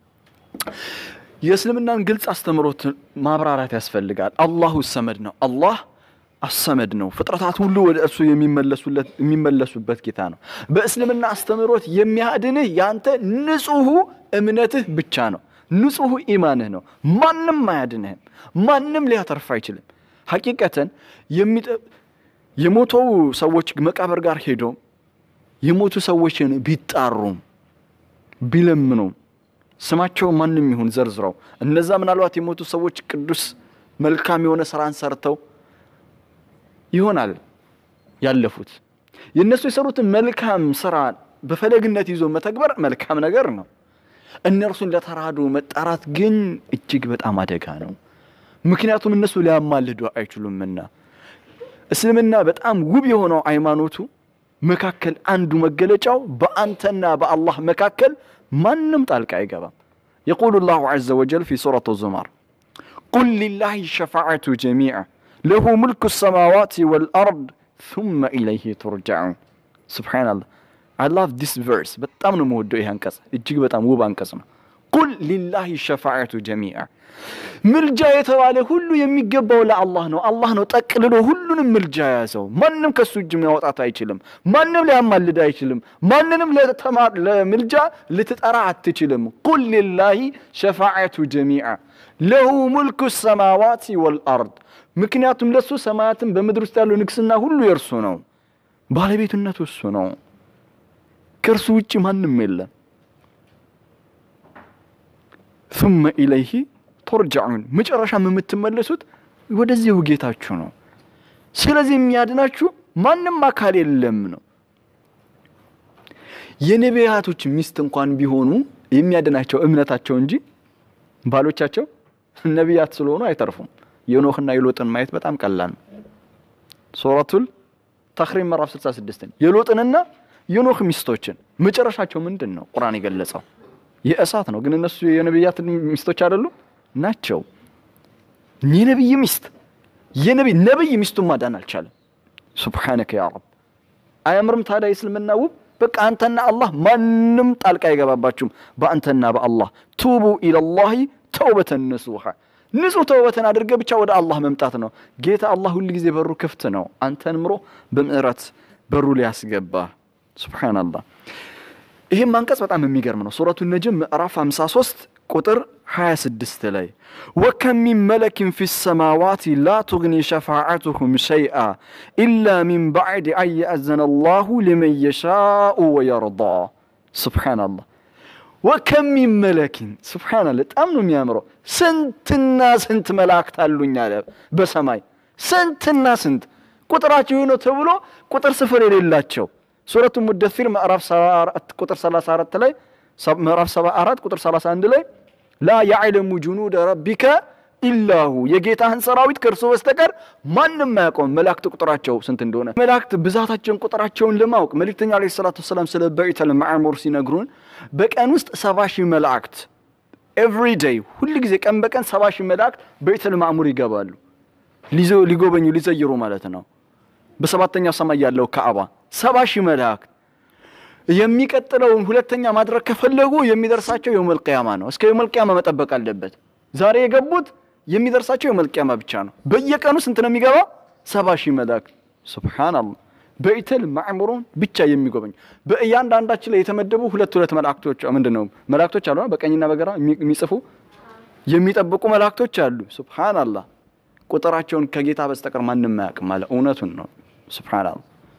የእስልምናን ግልጽ አስተምሮት ማብራራት ያስፈልጋል። አላሁ ሰመድ ነው። አላህ አሰመድ ነው። ፍጥረታት ሁሉ ወደ እርሱ የሚመለሱበት ጌታ ነው። በእስልምና አስተምህሮት የሚያድንህ ያንተ ንጹሑ እምነትህ ብቻ ነው። ንጹሑ ኢማንህ ነው። ማንም አያድንህም። ማንም ሊያተርፍ አይችልም። ሐቂቀተን የሞተው ሰዎች መቃብር ጋር ሄዶ የሞቱ ሰዎችን ቢጣሩም ቢለምኑም ስማቸው ማንም ይሁን ዘርዝረው እነዛ ምናልባት የሞቱ ሰዎች ቅዱስ መልካም የሆነ ስራን ሰርተው ይሆናል ያለፉት። የእነሱ የሰሩትን መልካም ስራ በፈለግነት ይዞ መተግበር መልካም ነገር ነው። እነርሱን ለተራዶ መጣራት ግን እጅግ በጣም አደጋ ነው። ምክንያቱም እነሱ ሊያማልዱ አይችሉምና። እስልምና በጣም ውብ የሆነው ሃይማኖቱ መካከል አንዱ መገለጫው በአንተና በአላህ መካከል ማንም ጣልቃ አይገባም። የቁሉ ላሁ ዐዘ ወጀል ፊ ሱረት ዙማር ቁል ሊላሂ ሸፋዓቱ ጀሚዓ ለሁ ሙልኩ ሰማዋት ወልአርድ ثመ ኢለይህ ቱርጃዑን። ሱብሓነላህ አይ ላቭ ዲስ ቨርስ በጣም ነው የምወደው። ይህ አንቀጽ እጅግ በጣም ውብ አንቀጽ ነው። ቁል ሊላሂ ሸፋዓቱ ጀሚዓ ምልጃ የተባለ ሁሉ የሚገባው ለአላህ ነው። አላህ ነው ጠቅልሎ ሁሉንም ምልጃ ያዘው። ማንም ከሱ እጅ ማውጣት አይችልም። ማንም ሊያማልድ አይችልም። ማንንም ለምልጃ ልትጠራ አትችልም። ቁል ሊላሂ ሸፋዓቱ ጀሚዓ ለሁ ሙልኩ ሰማዋት ወልአርድ ምክንያቱም ለሱ ሰማያትን በምድር ውስጥ ያለው ንግስና ሁሉ የእርሱ ነው። ባለቤትነቱ እሱ ነው። ከእርሱ ውጭ ማንም የለም። ثመ ኢለይህ ቱርጃዑን መጨረሻም የምትመለሱት ወደዚሁ ጌታችሁ ነው። ስለዚህ የሚያድናችሁ ማንም አካል የለም ነው። የነቢያቶች ሚስት እንኳን ቢሆኑ የሚያድናቸው እምነታቸው እንጂ ባሎቻቸው ነቢያት ስለሆኑ አይተርፉም። የኖህና የሎጥን ማየት በጣም ቀላል ነው። ሱረቱል ተኽሪም ምዕራፍ 66 የሎጥንና የኖህ ሚስቶችን መጨረሻቸው ምንድን ነው? ቁርአን የገለጸው የእሳት ነው። ግን እነሱ የነቢያት ሚስቶች አይደሉም ናቸው። የነቢይ ሚስት የነቢይ ነቢይ ሚስቱን ማዳን አልቻለም። ሱብሓነከ ያ ረብ አያምርም? ታዲያ የእስልምና ውብ በቃ አንተና አላህ ማንም ጣልቃ አይገባባችሁም። በአንተና በአላህ ቱቡ ኢለላሂ ተውበተን ነሱሃ ንጹህ ተውበትን አድርገ ብቻ ወደ አላህ መምጣት ነው። ጌታ አላህ ሁል ጊዜ በሩ ክፍት ነው። አንተን ምሮ በምዕረት በሩ ሊያስገባ ሱብሓነላህ። ይህም አንቀጽ በጣም የሚገርም ነው። ሱረቱ ነጅም ምዕራፍ 53 ቁጥር 26 ላይ ወከም ሚን መለኪን ፊ ሰማዋት ላ ቱግኒ ሸፋዓቱሁም ሸይአ ኢላ ሚን ባዕድ አን የእዘነ ላሁ ሊመን የሻኡ ወየርዳ። ሱብሓነላህ ወከም ሚን መለኪን ሱብሓነላህ፣ በጣም ነው የሚያምረው። ስንትና ስንት መላእክት አሉኝ አለ በሰማይ ስንትና ስንት ቁጥራቸው ነው ተብሎ ቁጥር ስፍር የሌላቸው ሱረቱ ሙደፊር ምዕራፍ 74 ቁጥር 34 ላይ ምዕራፍ 74 ቁጥር 31 ላይ ላ ያዕለሙ ጁኑደ ረቢከ ኢላሁ የጌታህን ሰራዊት ከእርሱ በስተቀር ማንም አያውቀውም። መላእክት ቁጥራቸው ስንት እንደሆነ መላእክት ብዛታቸውን ቁጥራቸውን ለማወቅ መልእክተኛ ዓለይሂ ሰላቱ ወሰላም ስለ በይተል ማዕሙር ሲነግሩን በቀን ውስጥ ሰባ ሺህ መላእክት ኤቭሪ ዴይ ሁል ጊዜ ቀን በቀን ሰባ ሺህ መላእክት በይተል ማዕሙር ይገባሉ ሊጎበኙ ሊዘይሩ ማለት ነው። በሰባተኛው ሰማይ ያለው ካዕባ ሰባ ሺህ መላእክት የሚቀጥለውን ሁለተኛ ማድረግ ከፈለጉ የሚደርሳቸው የውመል ቂያማ ነው። እስከ የውመል ቂያማ መጠበቅ አለበት። ዛሬ የገቡት የሚደርሳቸው የውመል ቂያማ ብቻ ነው። በየቀኑ ስንት ነው የሚገባው? ሰባ ሺህ መላእክት ሱብሃንአላህ። በኢተል ማዕሙሩን ብቻ የሚጎበኙ በእያንዳንዳችን ላይ የተመደቡ ሁለት ሁለት መላእክቶች ምንድን ነው መላእክቶች አሉ፣ በቀኝና በግራ የሚጽፉ የሚጠብቁ መላእክቶች አሉ። ሱብሃንአላህ። ቁጥራቸውን ከጌታ በስተቀር ማንም አያውቅም ማለት እውነቱን ነው። ሱብሃንአላህ።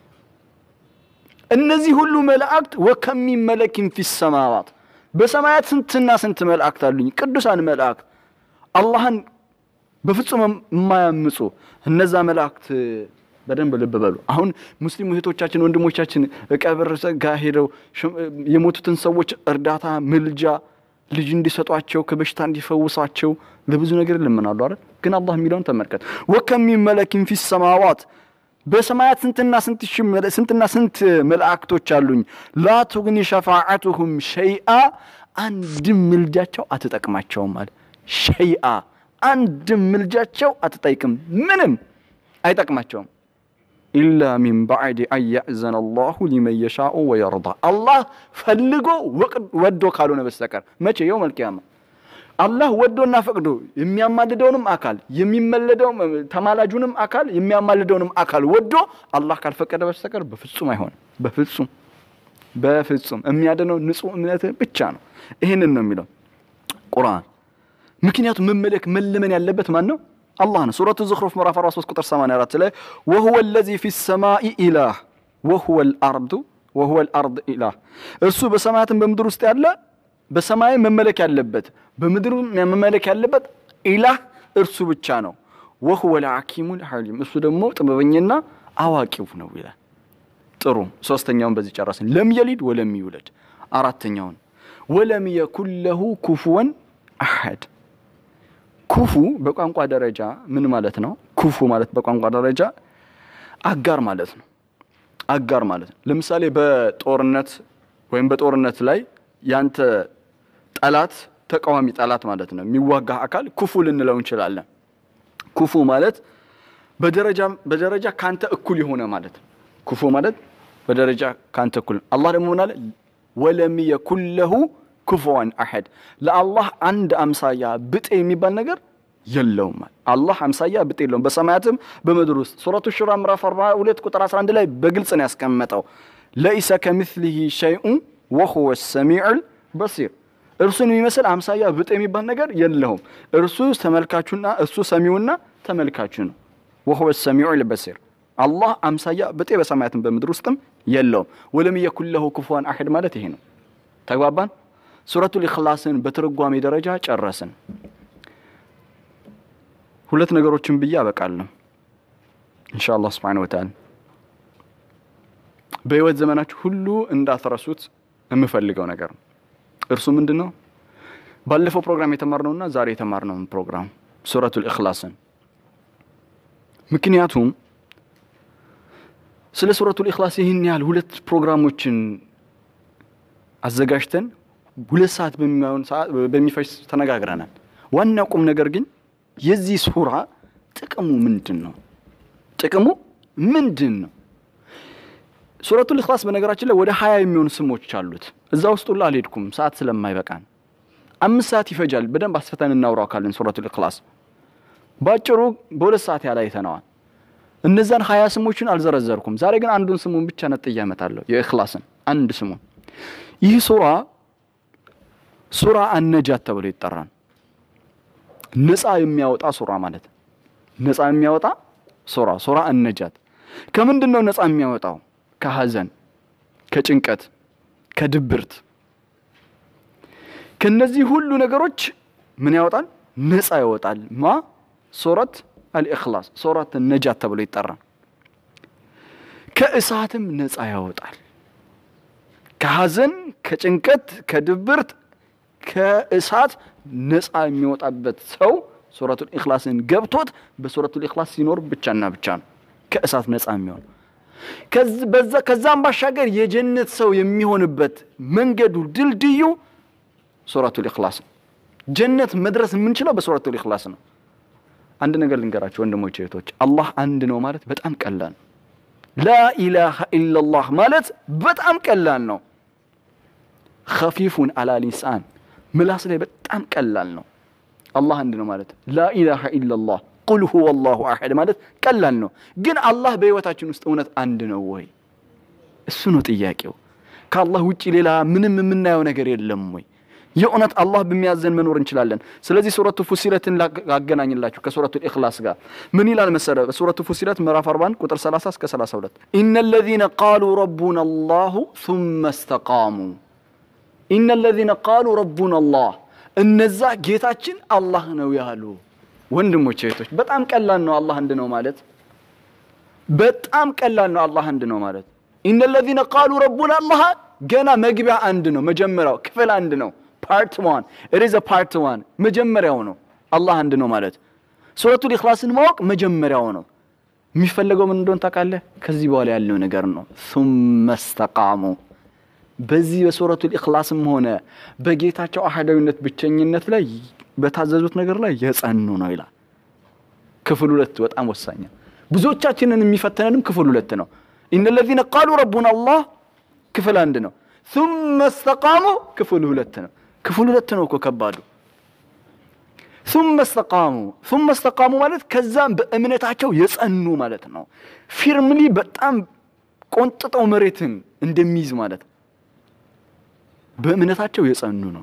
እነዚህ ሁሉ መላእክት ወከሚ መለኪን ፊ ሰማዋት በሰማያት ስንትና ስንት መላእክት አሉኝ። ቅዱሳን መላእክት አላህን በፍጹም የማያምፁ እነዛ መላእክት በደንብ ልብ በሉ። አሁን ሙስሊም እህቶቻችን ወንድሞቻችን ቀብር ጋር ሄደው የሞቱትን ሰዎች እርዳታ፣ ምልጃ፣ ልጅ እንዲሰጧቸው ከበሽታ እንዲፈውሳቸው ለብዙ ነገር ይለምናሉ አይደል? ግን አላህ የሚለውን ተመልከት። ወከሚ መለኪን ፊ ሰማዋት በሰማያት ስንትና ስንት ስንትና ስንት መላእክቶች አሉኝ። ላ ቱግኒ ሸፋዓቱሁም ሸይአ አንድም ምልጃቸው አትጠቅማቸውም አለ። ሸይአ አንድም ምልጃቸው አትጠይቅም፣ ምንም አይጠቅማቸውም። ኢላ ሚን ባዕድ አን ያእዘነ አላሁ ሊመን የሻኡ ወየርዳ አላህ ፈልጎ ወዶ ካልሆነ በስተቀር መቼ የውመል ቂያማ አላህ ወዶና ፈቅዶ የሚያማልደውንም አካል የሚመለደው ተማላጁንም አካል የሚያማልደውንም አካል ወዶ አላህ ካልፈቀደ በስተቀር በፍጹም አይሆንም። በፍጹም በፍጹም የሚያድነው ንጹህ እምነት ብቻ ነው። ይህንን ነው የሚለው ቁርአን። ምክንያቱም መመለክ መለመን ያለበት ማን ነው? አላህ ነው። ሱረቱ ዝኽሩፍ ምዕራፍ 43 ቁጥር 84 ላይ ወሁወ ለዚ ፊ ሰማኢ ኢላህ ወሁወ ልአርዱ ወሁወ ልአርድ ኢላህ እርሱ በሰማያትን በምድር ውስጥ ያለ በሰማይ መመለክ ያለበት በምድሩ መመለክ ያለበት ኢላህ እርሱ ብቻ ነው። ወሁወ ልሐኪሙል ሐሊም እሱ ደግሞ ጥበበኛና አዋቂው ነው ይላል። ጥሩ ሶስተኛውን በዚህ ጨረስን። ለም የሊድ ወለም ይውለድ። አራተኛውን ወለም የኩን ለሁ ኩፉወን አሐድ። ኩፉ በቋንቋ ደረጃ ምን ማለት ነው? ኩፉ ማለት በቋንቋ ደረጃ አጋር ማለት ነው። አጋር ማለት ነው። ለምሳሌ በጦርነት ወይም በጦርነት ላይ ያንተ ጠላት ተቃዋሚ ጠላት ማለት ነው። የሚዋጋ አካል ኩፉ ልንለው እንችላለን። ኩፉ ማለት በደረጃ በደረጃ ካንተ እኩል የሆነ ማለት ነው። ኩፉ ማለት በደረጃ ካንተ እኩል። አላህ ደግሞ ምናለ ወለም የኩን ለሁ ኩፉዋን አሐድ፣ ለአላህ አንድ አምሳያ ብጤ የሚባል ነገር የለውም። አላህ አምሳያ ብጤ የለውም በሰማያትም በምድር ውስጥ። ሱረቱ ሹራ ምዕራፍ 42 ቁጥር 11 ላይ በግልጽ ነው ያስቀመጠው ለኢሰ ከምስሊሂ ሸይኡን ወሁወ ሰሚዑል በሲር እርሱን የሚመስል አምሳያ ብጤ የሚባል ነገር የለውም። እርሱ ተመልካቹና እሱ ሰሚውና ተመልካቹ ነው። ወሁወ ሰሚዑል በሲር አላህ አምሳያ ብጤ በሰማያትም በምድር ውስጥም የለውም። ወለም የኩን ለሁ ኩፉዋን አሐድ ማለት ይሄ ነው። ተግባባን? ሱረቱል ኢኽላስን በትርጓሜ ደረጃ ጨረስን። ሁለት ነገሮችን ብዬ አበቃለሁ ኢንሻአላህ ሱብሓነሁ ወተዓላ በህይወት ዘመናችሁ ሁሉ እንዳትረሱት የምፈልገው ነገር ነው። እርሱ ምንድን ነው? ባለፈው ፕሮግራም የተማርነውና ዛሬ የተማርነውን ፕሮግራም ሱረቱል ኢኽላስን። ምክንያቱም ስለ ሱረቱል ኢኽላስ ይህን ያህል ሁለት ፕሮግራሞችን አዘጋጅተን ሁለት ሰዓት በሚሆን ሰዓት በሚፈጅ ተነጋግረናል። ዋና ቁም ነገር ግን የዚህ ሱራ ጥቅሙ ምንድን ነው? ጥቅሙ ምንድን ነው? ሱረቱል ኢኽላስ በነገራችን ላይ ወደ ሀያ የሚሆኑ ስሞች አሉት። እዛ ውስጥ ሁሉ አልሄድኩም ሰዓት ስለማይበቃን። አምስት ሰዓት ይፈጃል። በደንብ አስፈተን እናውራው ካለን ሱረቱል ኢኽላስ ባጭሩ በሁለት ሰዓት ያህል አይተነዋል። እነዛን ሀያ ስሞችን አልዘረዘርኩም። ዛሬ ግን አንዱን ስሙን ብቻ ነጥዬ አመጣለሁ። የኢኽላስን አንድ ስሙን። ይህ ሱራ ሱራ አነጃት ተብሎ ይጠራል። ነፃ የሚያወጣ ሱራ ማለት ነፃ የሚያወጣ ሱራ ሱራ አነጃት። ከምንድን ነው ነፃ የሚያወጣው? ከሀዘን፣ ከጭንቀት፣ ከድብርት ከነዚህ ሁሉ ነገሮች ምን ያወጣል? ነፃ ያወጣል። ማ ሱረት አልኢኽላስ ሱረት ነጃት ተብሎ ይጠራል። ከእሳትም ነፃ ያወጣል። ከሐዘን፣ ከጭንቀት፣ ከድብርት፣ ከእሳት ነፃ የሚወጣበት ሰው ሱረቱል ኢኽላስን ገብቶት በሱረቱል ኢኽላስ ሲኖር ብቻና ብቻ ነው ከእሳት ነፃ የሚሆን። ከዛም ባሻገር የጀነት ሰው የሚሆንበት መንገዱ ድልድዩ ሱረቱል ኢኽላስ ነው። ጀነት መድረስ የምንችለው በሱረቱል ኢኽላስ ነው። አንድ ነገር ልንገራቸው ወንድሞች እህቶች፣ አላህ አንድ ነው ማለት በጣም ቀላል ነው። ላኢላሃ ኢላላህ ማለት በጣም ቀላል ነው። ኸፊፉን አላ ሊሳን ምላስ ላይ በጣም ቀላል ነው። አላህ አንድ ነው ማለት ላኢላሃ ኢላላህ ቁል ሁወ አላሁ አሐድ ማለት ቀላል ነው። ግን አላህ በህይወታችን ውስጥ እውነት አንድ ነው ወይ? እሱ ነው ጥያቄው። ከአላህ ውጭ ሌላ ምንም የምናየው ነገር የለም ወይ? የእውነት አላህ በሚያዘን መኖር እንችላለን። ስለዚህ ሱረቱ ፉሲለትን ላገናኝላችሁ ከሱረቱ ኢኽላስ ጋር ምን ይላል መሰለ? በሱረቱ ፉሲለት ምዕራፍ 41 ቁጥር 30 እስከ 32 ኢነ ለዚነ ቃሉ ረቡና አላሁ ሱመ እስተቃሙ ኢነ ለዚነ ቃሉ ረቡና አላህ እነዛ ጌታችን አላህ ነው ያሉ። ወንድሞች እህቶች፣ በጣም ቀላል ነው አላህ አንድ ነው ማለት በጣም ቀላል ነው አላህ አንድ ነው ማለት። ኢነ ለዚነ ቃሉ ረቡና አላህ ገና መግቢያ አንድ ነው፣ መጀመሪያው ክፍል አንድ ነው። ፓርት ዋን ኢዝ ፓርት ዋን መጀመሪያው ነው አላህ አንድ ነው ማለት። ሱረቱል ኢኽላስን ማወቅ መጀመሪያው ነው። የሚፈለገው ምን እንደሆን ታውቃለህ? ከዚህ በኋላ ያለው ነገር ነው። ሱመ እስተቃሙ በዚህ በሱረቱል ኢኽላስም ሆነ በጌታቸው አህዳዊነት ብቸኝነት ላይ በታዘዙት ነገር ላይ የጸኑ ነው ይላል። ክፍል ሁለት በጣም ወሳኝ ብዙዎቻችንን የሚፈተነንም ክፍል ሁለት ነው። ኢነ ለዚነ ቃሉ ረቡና አላህ ክፍል አንድ ነው። ሱመ እስተቃሙ ክፍል ሁለት ነው። ክፍል ሁለት ነው እኮ ከባዱ። ሱመ እስተቃሙ ሱመ እስተቃሙ ማለት ከዛም በእምነታቸው የጸኑ ማለት ነው። ፊርምሊ በጣም ቆንጥጠው መሬትን እንደሚይዝ ማለት ነው። በእምነታቸው የጸኑ ነው።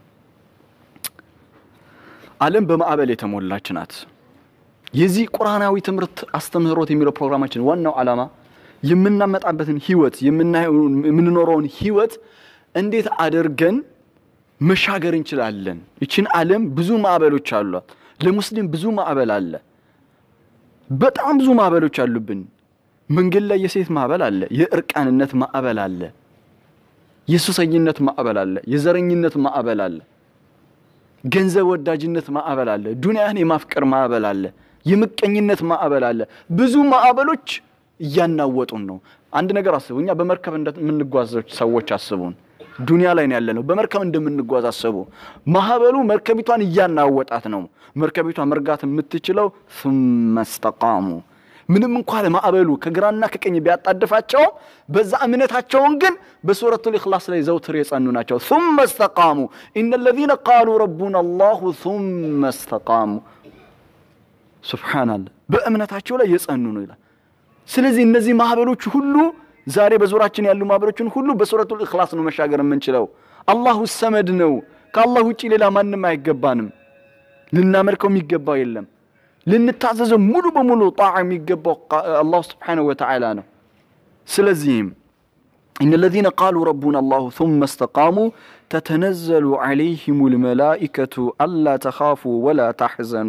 ዓለም በማዕበል የተሞላች ናት። የዚህ ቁርአናዊ ትምህርት አስተምህሮት የሚለው ፕሮግራማችን ዋናው ዓላማ የምናመጣበትን ህይወት የምንኖረውን ህይወት እንዴት አድርገን መሻገር እንችላለን። ይችን ዓለም ብዙ ማዕበሎች አሏት። ለሙስሊም ብዙ ማዕበል አለ። በጣም ብዙ ማዕበሎች አሉብን። መንገድ ላይ የሴት ማዕበል አለ። የእርቃንነት ማዕበል አለ። የሱሰኝነት ማዕበል አለ። የዘረኝነት ማዕበል አለ። ገንዘብ ወዳጅነት ማዕበል አለ። ዱንያን የማፍቀር ማዕበል አለ። የምቀኝነት ማዕበል አለ። ብዙ ማዕበሎች እያናወጡን ነው። አንድ ነገር አስቡ። እኛ በመርከብ እንደምንጓዝ ሰዎች አስቡን። ዱንያ ላይ ነው ያለነው። በመርከብ እንደምንጓዝ አስቡ። ማዕበሉ መርከቢቷን እያናወጣት ነው። መርከቢቷ መርጋት የምትችለው ሱመ እስተቃሙ ምንም እንኳ ማዕበሉ ከግራና ከቀኝ ቢያጣድፋቸውም በዛ እምነታቸውን ግን በሱረቱል ኢኽላስ ላይ ዘውትር የጸኑ ናቸው። ሱመ እስተቃሙ ኢነ ለዚነ ቃሉ ረቡና አላሁ ሱመ እስተቃሙ። ሱብሓነላህ በእምነታቸው ላይ የጸኑ ነው ይላል። ስለዚህ እነዚህ ማዕበሎች ሁሉ ዛሬ በዙራችን ያሉ ማዕበሎችን ሁሉ በሱረቱል ኢኽላስ ነው መሻገር የምንችለው። አላሁ ሰመድ ነው። ከአላህ ውጪ ሌላ ማንም አይገባንም። ልናመልከው የሚገባው የለም። ልንታዘዘው ሙሉ በሙሉ ጣዓ የሚገባው አላሁ ስብሓነሁ ወተዓላ ነው። ስለዚህም ኢነ ለዚነ ቃሉ ረቡና አላሁ ሱመ እስተቃሙ ተተነዘሉ ዐለይሂሙ ልመላኢከቱ አላ ተኻፉ ወላ ታሕዘኑ።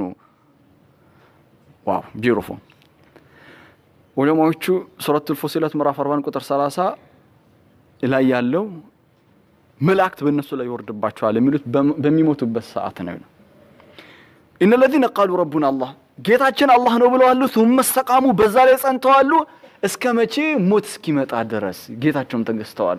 ዋው ቢዩቲፉል ዑለማዎቹ ሱረቱል ፉሲለት ምዕራፍ 40 ቁጥር 30 ላይ ያለው መላእክት በእነሱ ላይ ይወርድባቸዋል የሚሉት በሚሞቱበት ሰዓት ነው። ኢነ ለዚነ ቃሉ ረቡና አላህ ጌታችን አላህ ነው ብለዋሉ። ሱመ እስተቃሙ በዛ ላይ ጸንተዋሉ። እስከ መቼ? ሞት እስኪመጣ ድረስ ጌታቸውም ተገዝተዋል።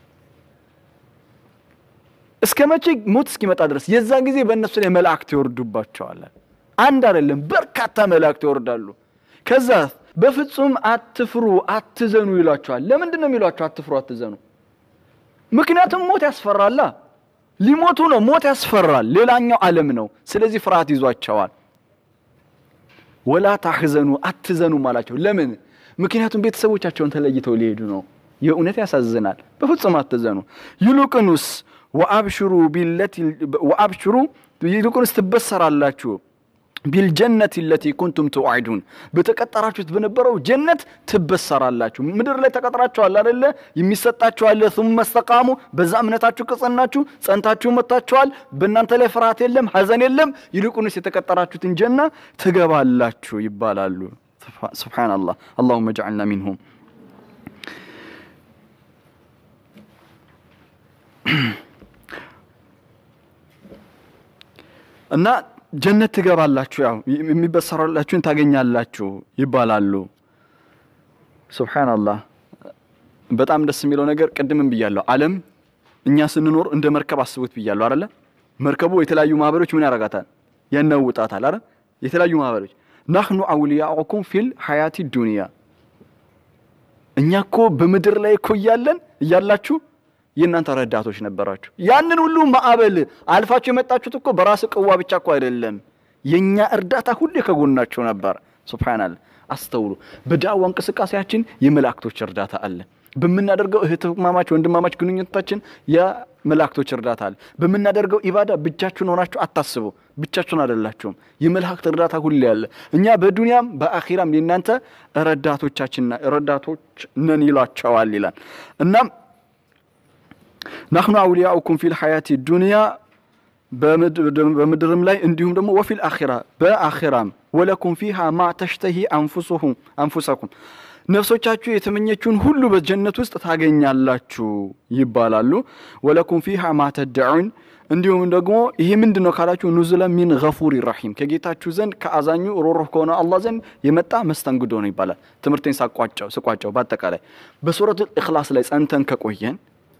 እስከ መቼ? ሞት እስኪመጣ ድረስ። የዛ ጊዜ በእነሱ ላይ መላእክት ይወርዱባቸዋል። አንድ አይደለም፣ በርካታ መላእክት ይወርዳሉ። ከዛ በፍጹም አትፍሩ፣ አትዘኑ ይሏቸዋል። ለምንድን ነው የሚሏቸው አትፍሩ፣ አትዘኑ? ምክንያቱም ሞት ያስፈራላ። ሊሞቱ ነው። ሞት ያስፈራል። ሌላኛው ዓለም ነው። ስለዚህ ፍርሃት ይዟቸዋል። ወላ ታሕዘኑ አትዘኑም አላቸው። ለምን? ምክንያቱም ቤተሰቦቻቸውን ተለይተው ሊሄዱ ነው። የእውነት ያሳዝናል። በፍጹም አትዘኑ። ይልቁንስ ወአብሽሩ ቢለቲ ወአብሽሩ ይልቁንስ ትበሰራላችሁ ቢልጀነት ለቲ ኩንቱም ትውዓዱን በተቀጠራችሁት በነበረው ጀነት ትበሰራላችሁ። ምድር ላይ ተቀጥራችኋል አደለ? የሚሰጣችሁ አለ። ሱመ እስተቃሙ በዛ እምነታችሁ ከጸናችሁ ጸንታችሁ መጥታችኋል። በእናንተ ላይ ፍርሃት የለም፣ ሐዘን የለም። ይልቁንስ የተቀጠራችሁትን ጀና ትገባላችሁ ይባላሉ። ሱብሓነላህ። አላሁመ ጀዐልና ሚንሁም። እና ጀነት ትገባላችሁ፣ ያው የሚበሰራላችሁን ታገኛላችሁ ይባላሉ። ሱብሓነላህ። በጣም ደስ የሚለው ነገር ቅድምም ብያለሁ፣ ዓለም እኛ ስንኖር እንደ መርከብ አስቡት ብያለሁ አይደለ? መርከቡ የተለያዩ ማህበሮች ምን ያረጋታል? ያናውጣታል አይደል? የተለያዩ ማህበሮች ናህኑ አውሊያኡኩም ፊል ሐያቲ ዱንያ እኛ እኮ በምድር ላይ እኮ እያለን እያላችሁ የእናንተ ረዳቶች ነበራችሁ። ያንን ሁሉ ማዕበል አልፋችሁ የመጣችሁት እኮ በራስ ቅዋ ብቻ እኮ አይደለም፣ የእኛ እርዳታ ሁሌ ከጎናችሁ ነበር። ሱብሓነላህ። አስተውሉ። በዳዋ እንቅስቃሴያችን የመላእክቶች እርዳታ አለ። በምናደርገው እህትማማች ወንድማማች ግንኙነታችን የመላእክቶች እርዳታ አለ። በምናደርገው ኢባዳ ብቻችሁን ሆናችሁ አታስቡ። ብቻችሁን አይደላችሁም። የመላእክት እርዳታ ሁሌ አለ። እኛ በዱንያም በአኺራም የእናንተ ረዳቶቻችን ረዳቶች ነን ይሏቸዋል ይላል። እናም ናህኑ አውሊያኡኩም ፊል ሐያቲ ዱንያ በምድርም ላይ እንዲሁም ደግሞ ወፊል አኺራ በአኺራም ወለኩም ፊሃ ማ ተሽተሂ አንፉሰኩም ነፍሶቻችሁ የተመኘችውን ሁሉ በጀነት ውስጥ ታገኛላችሁ ይባላሉ። ወለኩም ፊሃ ማ ተደዑን እንዲሁም ደግሞ ይሄ ምንድን ነው ካላችሁ ኑዙለ ሚን ገፉሪ ረሒም ከጌታችሁ ዘንድ ከአዛኙ ሮሮህ ከሆነ አላህ ዘንድ የመጣ መስተንግዶ ነው ይባላል። ትምህርቴን ሳቋጨው ስቋጨው በአጠቃላይ በሱረቱል ኢኽላስ ላይ ጸንተን ከቆየን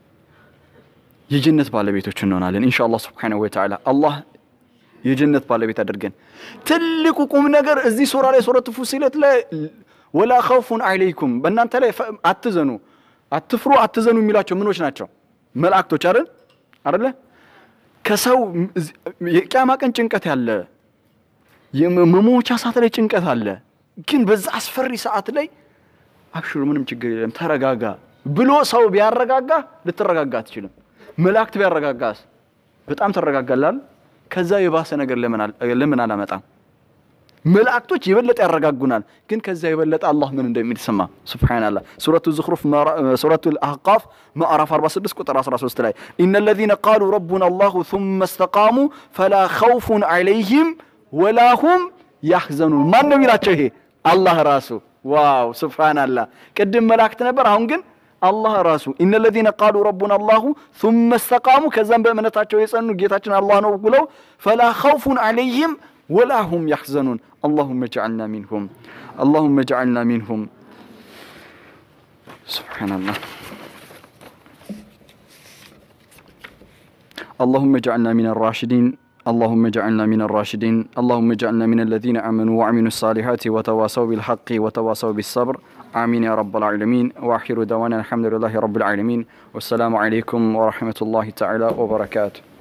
የጀነት ባለቤቶች እንሆናለን ኢንሻአላህ ሱብሓነሁ ወተዓላ አላህ የጀነት ባለቤት አድርገን። ትልቁ ቁም ነገር እዚህ ሱራ ላይ ሱረቱ ፉሲለት ላይ ወላ ኸውፉን ዐለይኩም በእናንተ ላይ አትዘኑ፣ አትፍሩ፣ አትዘኑ የሚሏቸው ምኖች ናቸው? መላእክቶች አይደል አይደለ? ከሰው የቂያማ ቀን ጭንቀት ያለ የመሞቻ ሰዓት ላይ ጭንቀት አለ። ግን በዛ አስፈሪ ሰዓት ላይ አብሽሩ፣ ምንም ችግር የለም ተረጋጋ ብሎ ሰው ቢያረጋጋ ልትረጋጋ አትችልም። መላእክት ቢያረጋጋስ በጣም ትረጋጋላል። ከዛ የባሰ ነገር ለምን አላመጣም? መላእክቶች የበለጠ ያረጋጉናል። ግን ከዛ የበለጠ አላህ ምን እንደሚል ስማ። ሱብሓነላህ ሱረቱ ዝኽሩፍ ሱረቱ አህቃፍ ምዕራፍ 46 ቁጥር 13 ላይ ኢነ ለዚነ ቃሉ ረቡና አላሁ ثመ እስተቃሙ ፈላ ኸውፉን ዐለይሂም ወላ ሁም ያሕዘኑን። ማን ነው የሚላቸው? ይሄ አላህ ራሱ። ዋው ሱብሓነላህ። ቅድም መላእክት ነበር፣ አሁን ግን አላህ ራሱ ኢነ ለዚነ ቃሉ ረቡና አላሁ ثመ እስተቃሙ ከዛም በእምነታቸው የጸኑ ጌታችን አላህ ነው ብለው ፈላ ኸውፉን ዐለይሂም ወላ ሁም ያሕዘኑን አላሁመ ጀዐልና ሚንሁም አላሁመ ጀዐልና ሚንሁም። ሱብሓነላህ አላሁመ ጀዐልና ሚነ ራሽዲን اللهم اجعلنا من الراشدين اللهم اجعلنا من الذين آمنوا وعملوا الصالحات وتواصوا بالحق وتواصوا بالصبر آمين يا رب العالمين وآخر دعوانا الحمد لله رب العالمين والسلام عليكم ورحمة الله تعالى وبركاته